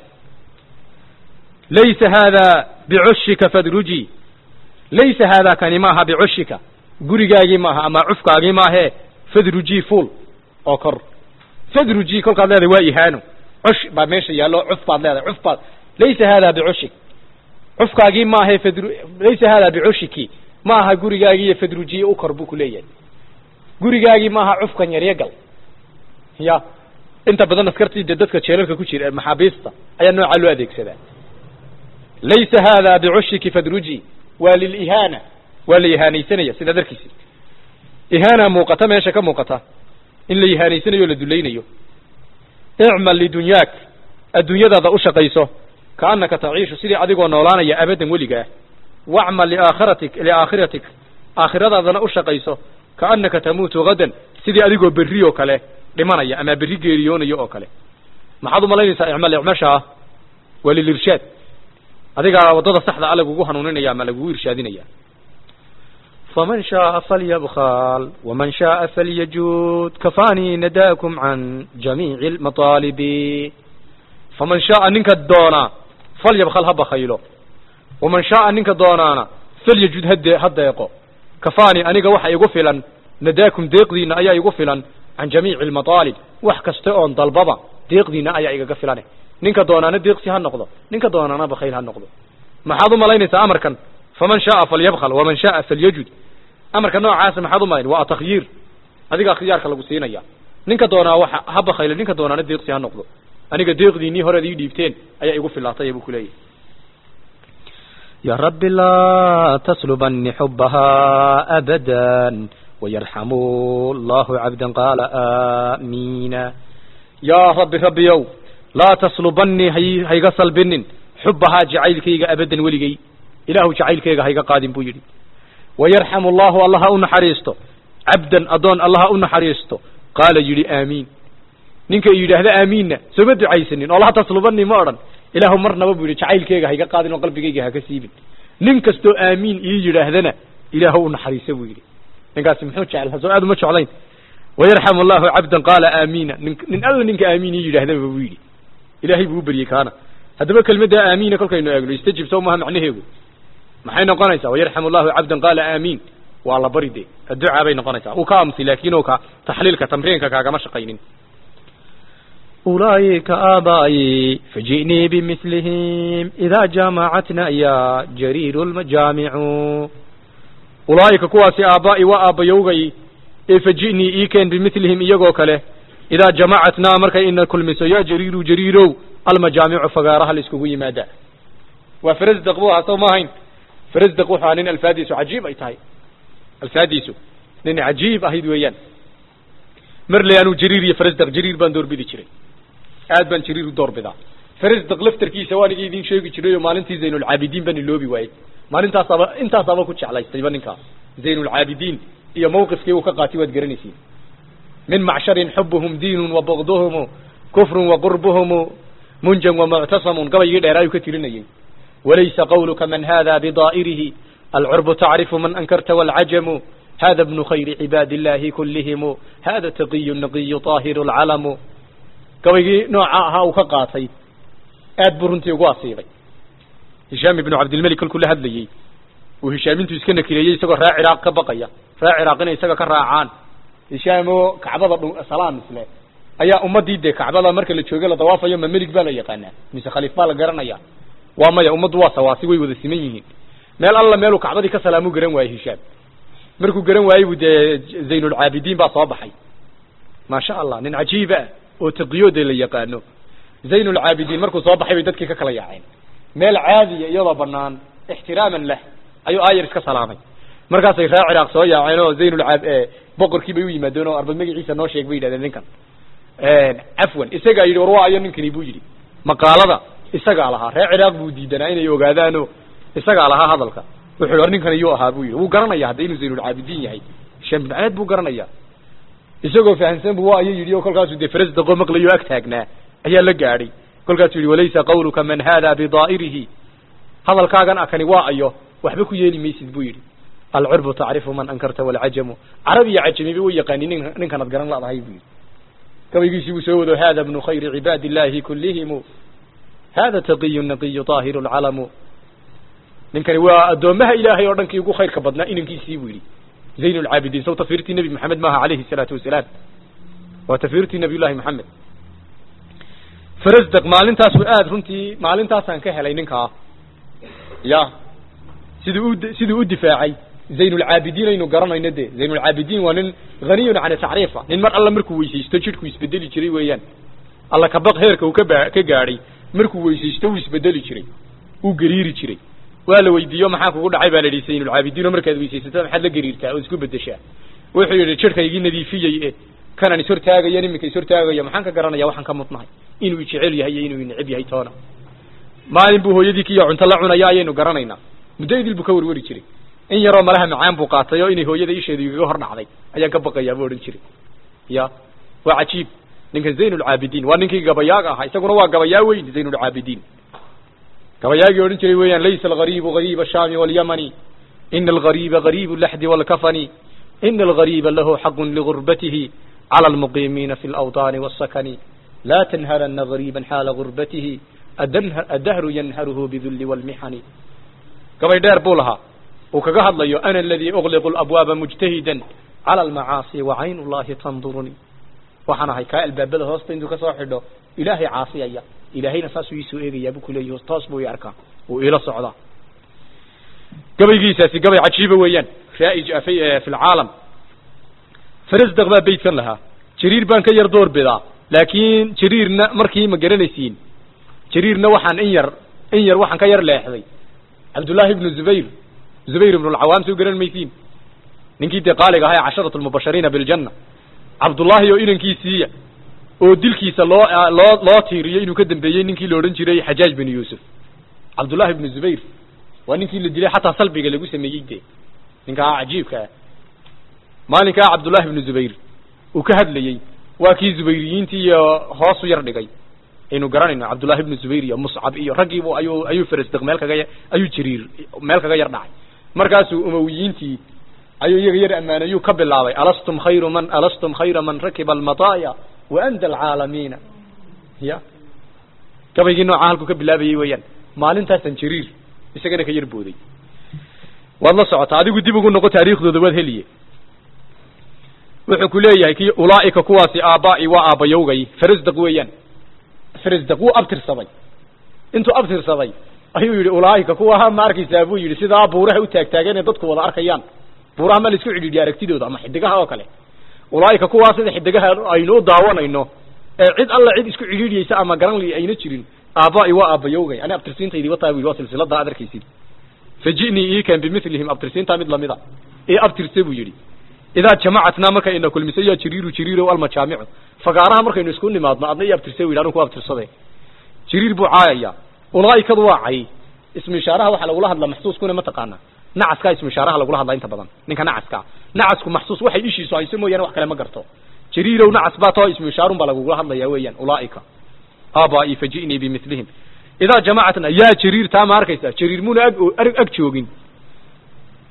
laysa haada bicushika fadruji laysa haada kani maaha bicushika gurigaagii maaha ama cufkaagii maahee fadruji fuul oo kor fadruji kolkaad leedahay waa ihaano cush baa meesha yaallo cuf baad leedahay cuf baad laysa haada bicushik cufkaagii maahae fadru laysa haada bicushiki ma aha gurigaagii iyo fadrujiye u kor buu ku leeyahay gurigaagii maaha cufkan yaryo gal ya inta badan askartii dee dadka jeelalka ku jira maxaabiista ayaa noocaa loo adeegsadaa laysa haada bicushiki fadruji waa lilihaana waa la ihaanaysanaya sidaa darkiisi ihaana muuqata meesha ka muuqata in la ihaanaysanayo o la dulaynayo icmal lidunyaak adduunyadaada u shaqayso kaanaka taciishu sidii adigoo noolaanaya abadan weligaa wacmal liaakhiratik liaakhiratik aakhiradaadana u shaqayso kaanaka tamuutu gadan sidii adigoo berri oo kale dhimanaya ama berri geeriyoonayo oo kale maxaad umalaynaysaa icmal icmashaa waa lilirshaad adigaa waddada saxda a lagugu hanuuninaya ama lagugu irshaadinaya faman shaaa falyabkal waman shaaa falyajud kafaanii nadaakum can jamiici lmataalibi faman shaaa ninka doonaa falyabkal ha bakaylo waman shaaa ninka doonaana falyajud hade ha deeqo kafaanii aniga waxa igu filan nadaakum deeqdiina ayaa igu filan can jamiici lmataalib wax kasta oon dalbaba deeqdiina ayaa igaga filane ninka doonaana deeqsi ha noqdo ninka doonaana bakayl ha noqdo maxaad umalaynaysaa amarkan faman shaaa falyabkal waman shaaa falyajud amarka noocaasa maxaad umalayn waa takhyiir adigaa khiyaarka lagu siinaya ninka doonaa waxa ha bakaylo ninka doonaana deeqsi ha noqdo aniga deeqdiinii horead ii dhiibteen ayaa igu filaatay buu kuleeyahy يا رب لا تسلبني حبها أبدا ويرحم الله عبدا قال آمين yaa rabbi rabbiyow laa taslubanii hay hayga salbinin xubahaa jacaylkayga abadan weligay ilaahu jacaylkayga hayga qaadin buu yidhi wayarxamu allahu allaha u naxariisto cabdan addoon allaha u naxariisto qaala yidhi aamiin ninka yidhaahda aamiinna sooma ducaysanin oo laa taslubanii ma odhan ilaahu marnaba buu yidhi jacaylkayga hayga qaadin oo qalbigayga haka siibin nin kastoo aamiin ii yidhaahdana ilaahu u naxariisa buu yidhi ninkaasi muxuu jecel soo aad uma jeclayn wayarxamu allahu cabdan qaala aamiina nin nin alla ninka aamiin ii yidhaahdaba buu yidhi ilaahay buu u beryey kaana haddaba kelmadda aamiina kolkaynu eegno istajib sow maha macnaheegu maxay noqonaysaa wayarxamu allahu cabdan qaala aamiin waa la bari de adducaa bay noqonaysaa uu ka amsi laakin o ka taxliilka tamriinka kaagama shaqaynin أولئك آبائي فجئني بمثلهم إذا جمعتنا يا جرير المجامع ulaa'ika kuwaasi aabaa'i waa aabbayowgay ee faji'nii ii keen bimilihim iyagoo kale idaa jamacatnaa markay ina kulmiso yaa jariiru jariirow almajaamicu fagaaraha la iskugu yimaada waa farasdaq buu ahaa soo ma ahayn farasdaq wuxuu ahaa nin alfaadiisu cajiib ay tahay alfaadiisu nin cajiib ahayd weeyaan marley anuu jariir iyo farasdaq jariir baan doorbidi jiray aad baan jariir u doorbidaa farasdaq laftarkiisa waan iga idin sheegi jiray oo maalintii zaynulcaabidiin baan iloobi waayey maalintaasaba intaasaaba ku jeclaystayba ninkaas zaynulcaabidiin iyo mawqifkii uu ka qaatay waad garanaysiin min macsharin xubuhum diinun wa bugduhumu kufrun wa qurbuhumu munjan wa muctasamun gabaygii dheeraayuu ka tirinayay walaysa qawluka man hada bidaa'irihi alcurbu tacrifu man ankarta waalcajamu hada bnu khayri cibaadi illaahi kullihimu hada taqiyu naqiyu طaahiru lcalamu gabaygii nooca ahaa uu ka qaatay aad buu runtii ugu asiibay hishaam ibnu cabdilmelik kolkuu la hadlayey uu hishaamintu iska nakireeyey isagoo raa ciraaq ka baqaya raa ciraaq inay isaga ka raacaan hishaam oo kacbada dhu salaam isle ayaa ummadii dee kacbada marka la jooga la dawaafayo ma melig baa la yaqaanaa mise khaliif baa la garanaya waa maya ummaddu waa sawaasi way wada siman yihiin meel alla meeluu kacbadii ka salaamu garan waayey hishaam markuu garan waayey bu dee zaynulcaabidiin baa soo baxay maasha allah nin cajiiba ah oo taqiyooda la yaqaano zaynulcaabidiin markuu soo baxay bay dadkii ka kala yaaceen meel caadiya iyadoo banaan ixtiraaman lah ayuu aayar iska salaamay markaasay raa ciraaq soo yaaceen oo zaynulcaab boqorkii bay u yimaadeen oo arba magaciisa noo sheeg bay yidhahdeen ninkan cafwan isagaa yidhi war waa ayo ninkani buu yidhi maqaalada isagaa lahaa reer ciraaq buu diidanaa inay ogaadaano isagaa lahaa hadalka wuxuu war ninkan iyuu ahaa buu yidhi wuu garanaya hadda inuu zaynulcaabidiin yahay hishaam bin caad buu garanaya isagoo fahamsan bu waa ayo yidhi oo kolkaasuu dee faras daqo maqlayo ag taagnaa ayaa la gaadhay kolkaasuu yidhi walaysa qawluka man hada bidaa'irihi hadalkaagan akani waa ayo waxba ku yeeli maysid buu yidhi alcurbu tacrifu man ankarta walcajamu carab iyo cajamiba way yaqaani nin ninkanad garan ladahay buu yidhi gabaygiisii buu soo wado hada bnu khayri cibaadi illahi kullihimu hada taqiyu naqiyu طaahiru lcalamu ninkani waa addoomaha ilaahay oo dhankii ugu khayrka badnaa inankiisii buu yidhi zayn lcaabidiin saw tafiirtii nebi maxamed maaha alayhi salaatu wasalaam waa tafiirtii nabiy llahi maxamed farasdaq maalintaasu aad runtii maalintaasaan ka helay ninkaa ya siduu u siduu u difaacay zaynulcaabidiin aynu garanayno de zaynulcaabidiin waa nin haniyun can tacriifa nin mar alla markuu weysaysto jidhku isbedeli jiray weeyaan alla kabaq heerka uu kaba ka gaadhay markuu weysaysto wuu isbedeli jiray uu gariiri jiray waa la weydiiyo maxaa kugu dhacay baa la yidhi zaynulcaabidiin oo markaad weysaysato maxaad la gariirtaa oo isku bedeshaa wuxuu yidhi jidhkaygii nadiifiyey e kanan is hortaagayan iminka is hortaagaya maxaan ka garanaya waxaan ka mudnahay inuu ijecel yahay iyo inuu ineceb yahay toona maalin buu hooyadii kiyo cunto la cunaya ayaynu garanaynaa muddo idil buu ka warwari jiray in yaroo malaha macaan buu qaatay oo inay hooyada isheedu igaga hor dhacday ayaan ka baqayaa buu odhan jiray ya waa cajiib ninkan zaynulcaabidiin waa ninkii gabayaaga ahaa isaguna waa gabayaa weyn zaynulcaabidiin gabayaagii odhan jiray weeyaan laysa algariibu gariiba ashaami walyamani ina algariiba gariibu laxdi walkafani ina algariiba lahu xaqun ligurbatihi cala almuqiimiina fi alawطaani wاsakani la tanharana gariiban xaala gurbatihi addahru yanharuhu bidulli wاlmixani gabay dheer buu lahaa uu kaga hadlayo ana aladii ugliqu labwaaba mujtahidan cala almacaasi wa cayn llahi tanduruni waxaan ahay kaa albaabada hoosta intuu kasoo xidho ilaahay caasiyaya ilaahayna saasuu iisoo eegayaa buu kuleeyahi toos buu i arkaa uu iila socdaa gabaygiisaasi gabay cajiiba weeyaan raa'ij fi lcaalam farasdaq baa beytkan lahaa jariir baan ka yar door bidaa laakiin jariirna markii ma garanaysiin jariirna waxaan in yar in yar waxaan ka yar leexday cabdullaahi ibnu zubayr zubayr ibnu alcawaam soo garan maysiin ninkii dee qaaliga ahaa ee casharatu lmubashiriina biljanna cabdullaahi oo inankiisiiya oo dilkiisa loo loo loo tiiriyey inuu ka dambeeyey ninkii la odhan jiray xajaaj bin yuusuf cabdullahi ibnu zubayr waa ninkii la dilay xataa salbiga lagu sameeyey dee ninkaa cajiibka ah maalinkaa cabdullahi ibnu zubayr uu ka hadlayey waa kii zubayriyiintii iyo hoosu yar dhigay aynu garanayno cabdullahi ibnu zubayr iyo muscab iyo raggiibu ayuu ayuu farasdaq meel kaga ayuu jariir meel kaga yar dhacay markaasuu umawiyiintii ayuu iyaga yar ammaanayuu ka bilaabay alastum khayru man alastum khayra man rakiba almataaya wa anda alcaalamiina ya gabaygii noocaa halkuu ka bilaabayey weeyaan maalintaasan jariir isagana ka yar booday waad la socotaa adigu dib ugu noqo taariikhdooda waad heliye wuxuu ku leeyahay ki ulaaika kuwaasi aabba'i waa aabbayowgay farasdaq weeyaan farasdaq wuu abtirsaday intuu abtirsaday ayuu yidhi ulaaika kuwaha ma arkaysaa buu yidhi sidaa buuraha u taagtaagan ee dadku wada arkayaan buuraha ma la isku cidhiidhiya aragtidooda ama xidigaha oo kale ulaaika kuwaa sida xidigaha aynu u daawanayno ee cid alla cid isku cidhiidhiyeysa ama garanli ayna jirin aabba'i waa aabbayowgay ani abtirsiintaydii wataa buu waa silsilada aad arkaysid faji'nii iikan bimilihim abtirsiintaa mid lamida ee abtirse buu yidhi idaa jamacatnaa marka ina kulmiso yaa jiriiru jiriirow almajaamicu fagaaraha markaynu isku nimaadno adna i abtirse wi anu ku abtirsade jiriir buu caayaya ulaaikadu waa cay ismu ishaaraha waxaa lagula hadlaa maxsuuskuna ma taqaana nacaskaa ismu ishaaraha lagula hadlaa inta badan ninka nacaska nacasku maxsuus waxay ishiisu hayso mooyaane wax kale ma garto jiriirow nacas baa tao ismu ishaarun baa lagugula hadlaya weeyaan ulaaika aabai faji'nii bimilihim idaa jamacatna yaa jiriir taa ma arkaysa jiriir muna ag ag joogin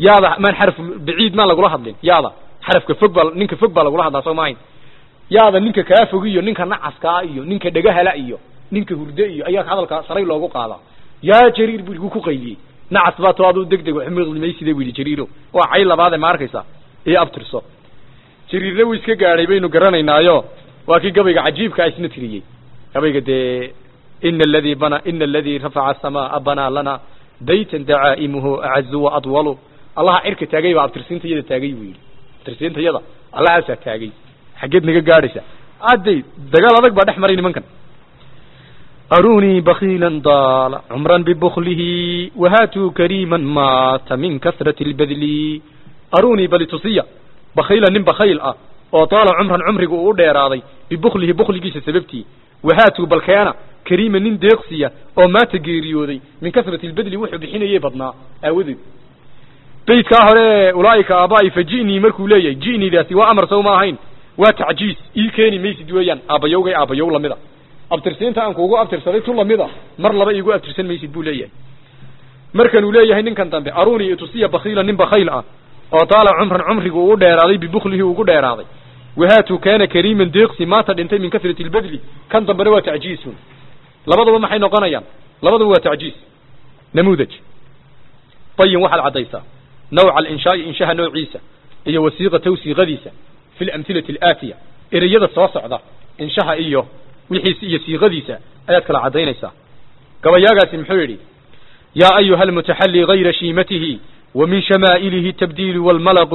yaada maan xaraf baciid maan lagula hadlin yaada xarafka fog baa ninka fog baa lagula hadlaa soo maahayn yaada ninka kaa fog iyo ninka nacaskaa iyo ninka dhagahala iyo ninka hurde iyo ayaa hadalka saray loogu qaadaa yaa jariir buu igu ku qayliyey nacas baa to aduu deg deg wax miqlimaysida buu yidhi jariiro waa cay labaade ma arkaysa iyo abtirso jariirna wuu iska gaadhay baynu garanaynaayo waa kii gabayga cajiibkaa isna tiriyey gabayga dee ina aladii bana ina aladii rafaca asamaa banaa lana baytan dacaa'imuhu acazu wa adwalu allaha cirka taagay baa abtirsiintayada taagay buu yidhi abtirsiintayada allahaasaa taagay xaggeed naga gaadhaysa adday dagaal adag baa dhex maray nimankan أروني بخيلا ضال عمرا ببخله وهاتوا كريما مات من كثرة البذل arunii bali tusiya bakhiila nin bakhayl ah oo taala cumran cumriga uu u dheeraaday bibuklihi bukligiisa sababtii wahaatuu balkeena kariima nin deeqsiya oo maata geeriyooday min kasrati lbedli wuxuu bixinayay badnaa aawadeed beydkaa hore ulaaika aabaa'i fa ji'nii markuu leeyahay ji'niidaasi waa amar sow ma ahayn waa tacjiis ii keeni maysid weeyaan aabbayowgay aabbayow lamida abtirsiinta aan kuugu abtirsaday tu lamida mar laba iigu abtirsan maysid buu leeyahay markanuu leeyahay ninkan dambe arunii itusiya bakhiila nin bakhayl ah oo taala cumran cumrigu uu dheeraaday bibuklihi ugu dheeraaday wahaatuu kaana kariiman deeqsi maanta dhintay min kasrati lbedli kan dambena waa tacjiisun labaduba maxay noqonayaan labaduba waa tacjiis namuudaj bayin waxaad caddaysaa nawca alinshaai inshaha noociisa iyo wasiiqatow siiqadiisa fi lamhilati alaatiya ereyada soo socda inshaha iyo wixiisi iyo siiqadiisa ayaad kala caddaynaysaa gabayaagaasi muxuu yidhi yaa ayuha almutaxalli gayra shiimatihi ومن شمائله التبديل والملق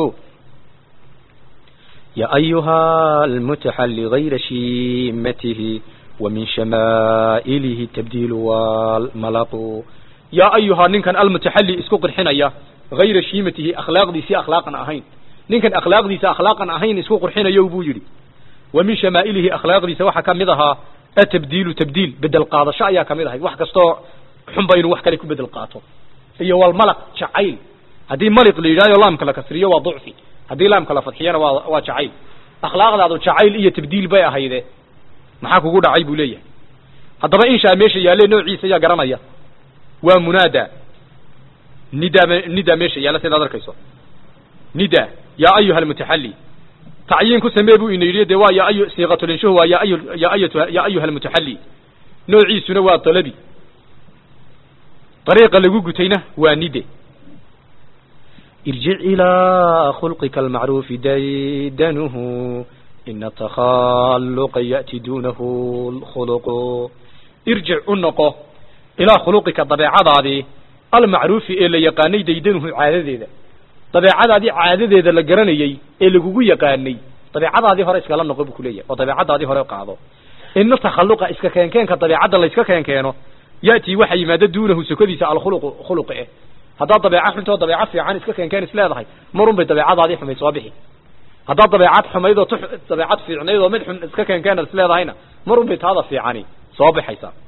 يا أيها المتحل غير شيمته ومن شمائله التبديل والملق يا أيها ننكن المتحلي اسكو قرحنيا غير شيمته أخلاق دي سي أخلاقا أهين ننكن أخلاق دي سي أخلاقا أهين اسكو قرحنا يوبو يري ومن شمائله أخلاق دي سواحا كمدها التبديل تبديل بدل قاضة شايا كمدها وحكا ستو حنبين وحكا لكو بدل قاطو هي والملق شعيل haddii maliq la yidhahyo laamka la kasriyo waa ducfi haddii laamka la fadxiyana waa waa jacayl akhlaaqdaadu jacayl iyo tabdiil bay ahayde maxaa kugu dhacay buu leeyahay haddaba inshaa meesha yaalle noociisa yaa garanaya waa munaada nida nida meesha yaalla sidaad arkayso nida yaa ayuha almutaxalli tacyiin ku samee buu ina yidhi dee waa yaa ayu siiqatulinshuhu waa yaa ayu yaa ayatu yaa ayuha almutaxalli noociisuna waa dalabi dariiqa lagu gutayna waa nide ارجع إلى خلقك المعروف ديدنه إن التخلق يأتي دونه الخلق ارجع النقو إلى خلقك طبيعة هذه المعروف إلا يقاني ديدنه عادة ذا طبيعة هذه عادة ذا لقراني إلا قوي يقاني طبيعة هذه هرا إسكالا نقب كلية وطبيعة هذه هرا قاضو إن التخلق إسكا كان كان كطبيعة الله إسكا كان كانو يأتي وحي مادة دونه سكديس على خلق خلقه haddaad dabeeca xuntoo dabeeca fiican iska keenkeen is leedahay marun bay dabeecadaadii xumayd soo bixi haddaad dabeecad xumayd oo dabeecad fiicnayd oo mid xun iska keenkeen is leedahayna marun bay taada fiicani soo baxaysaa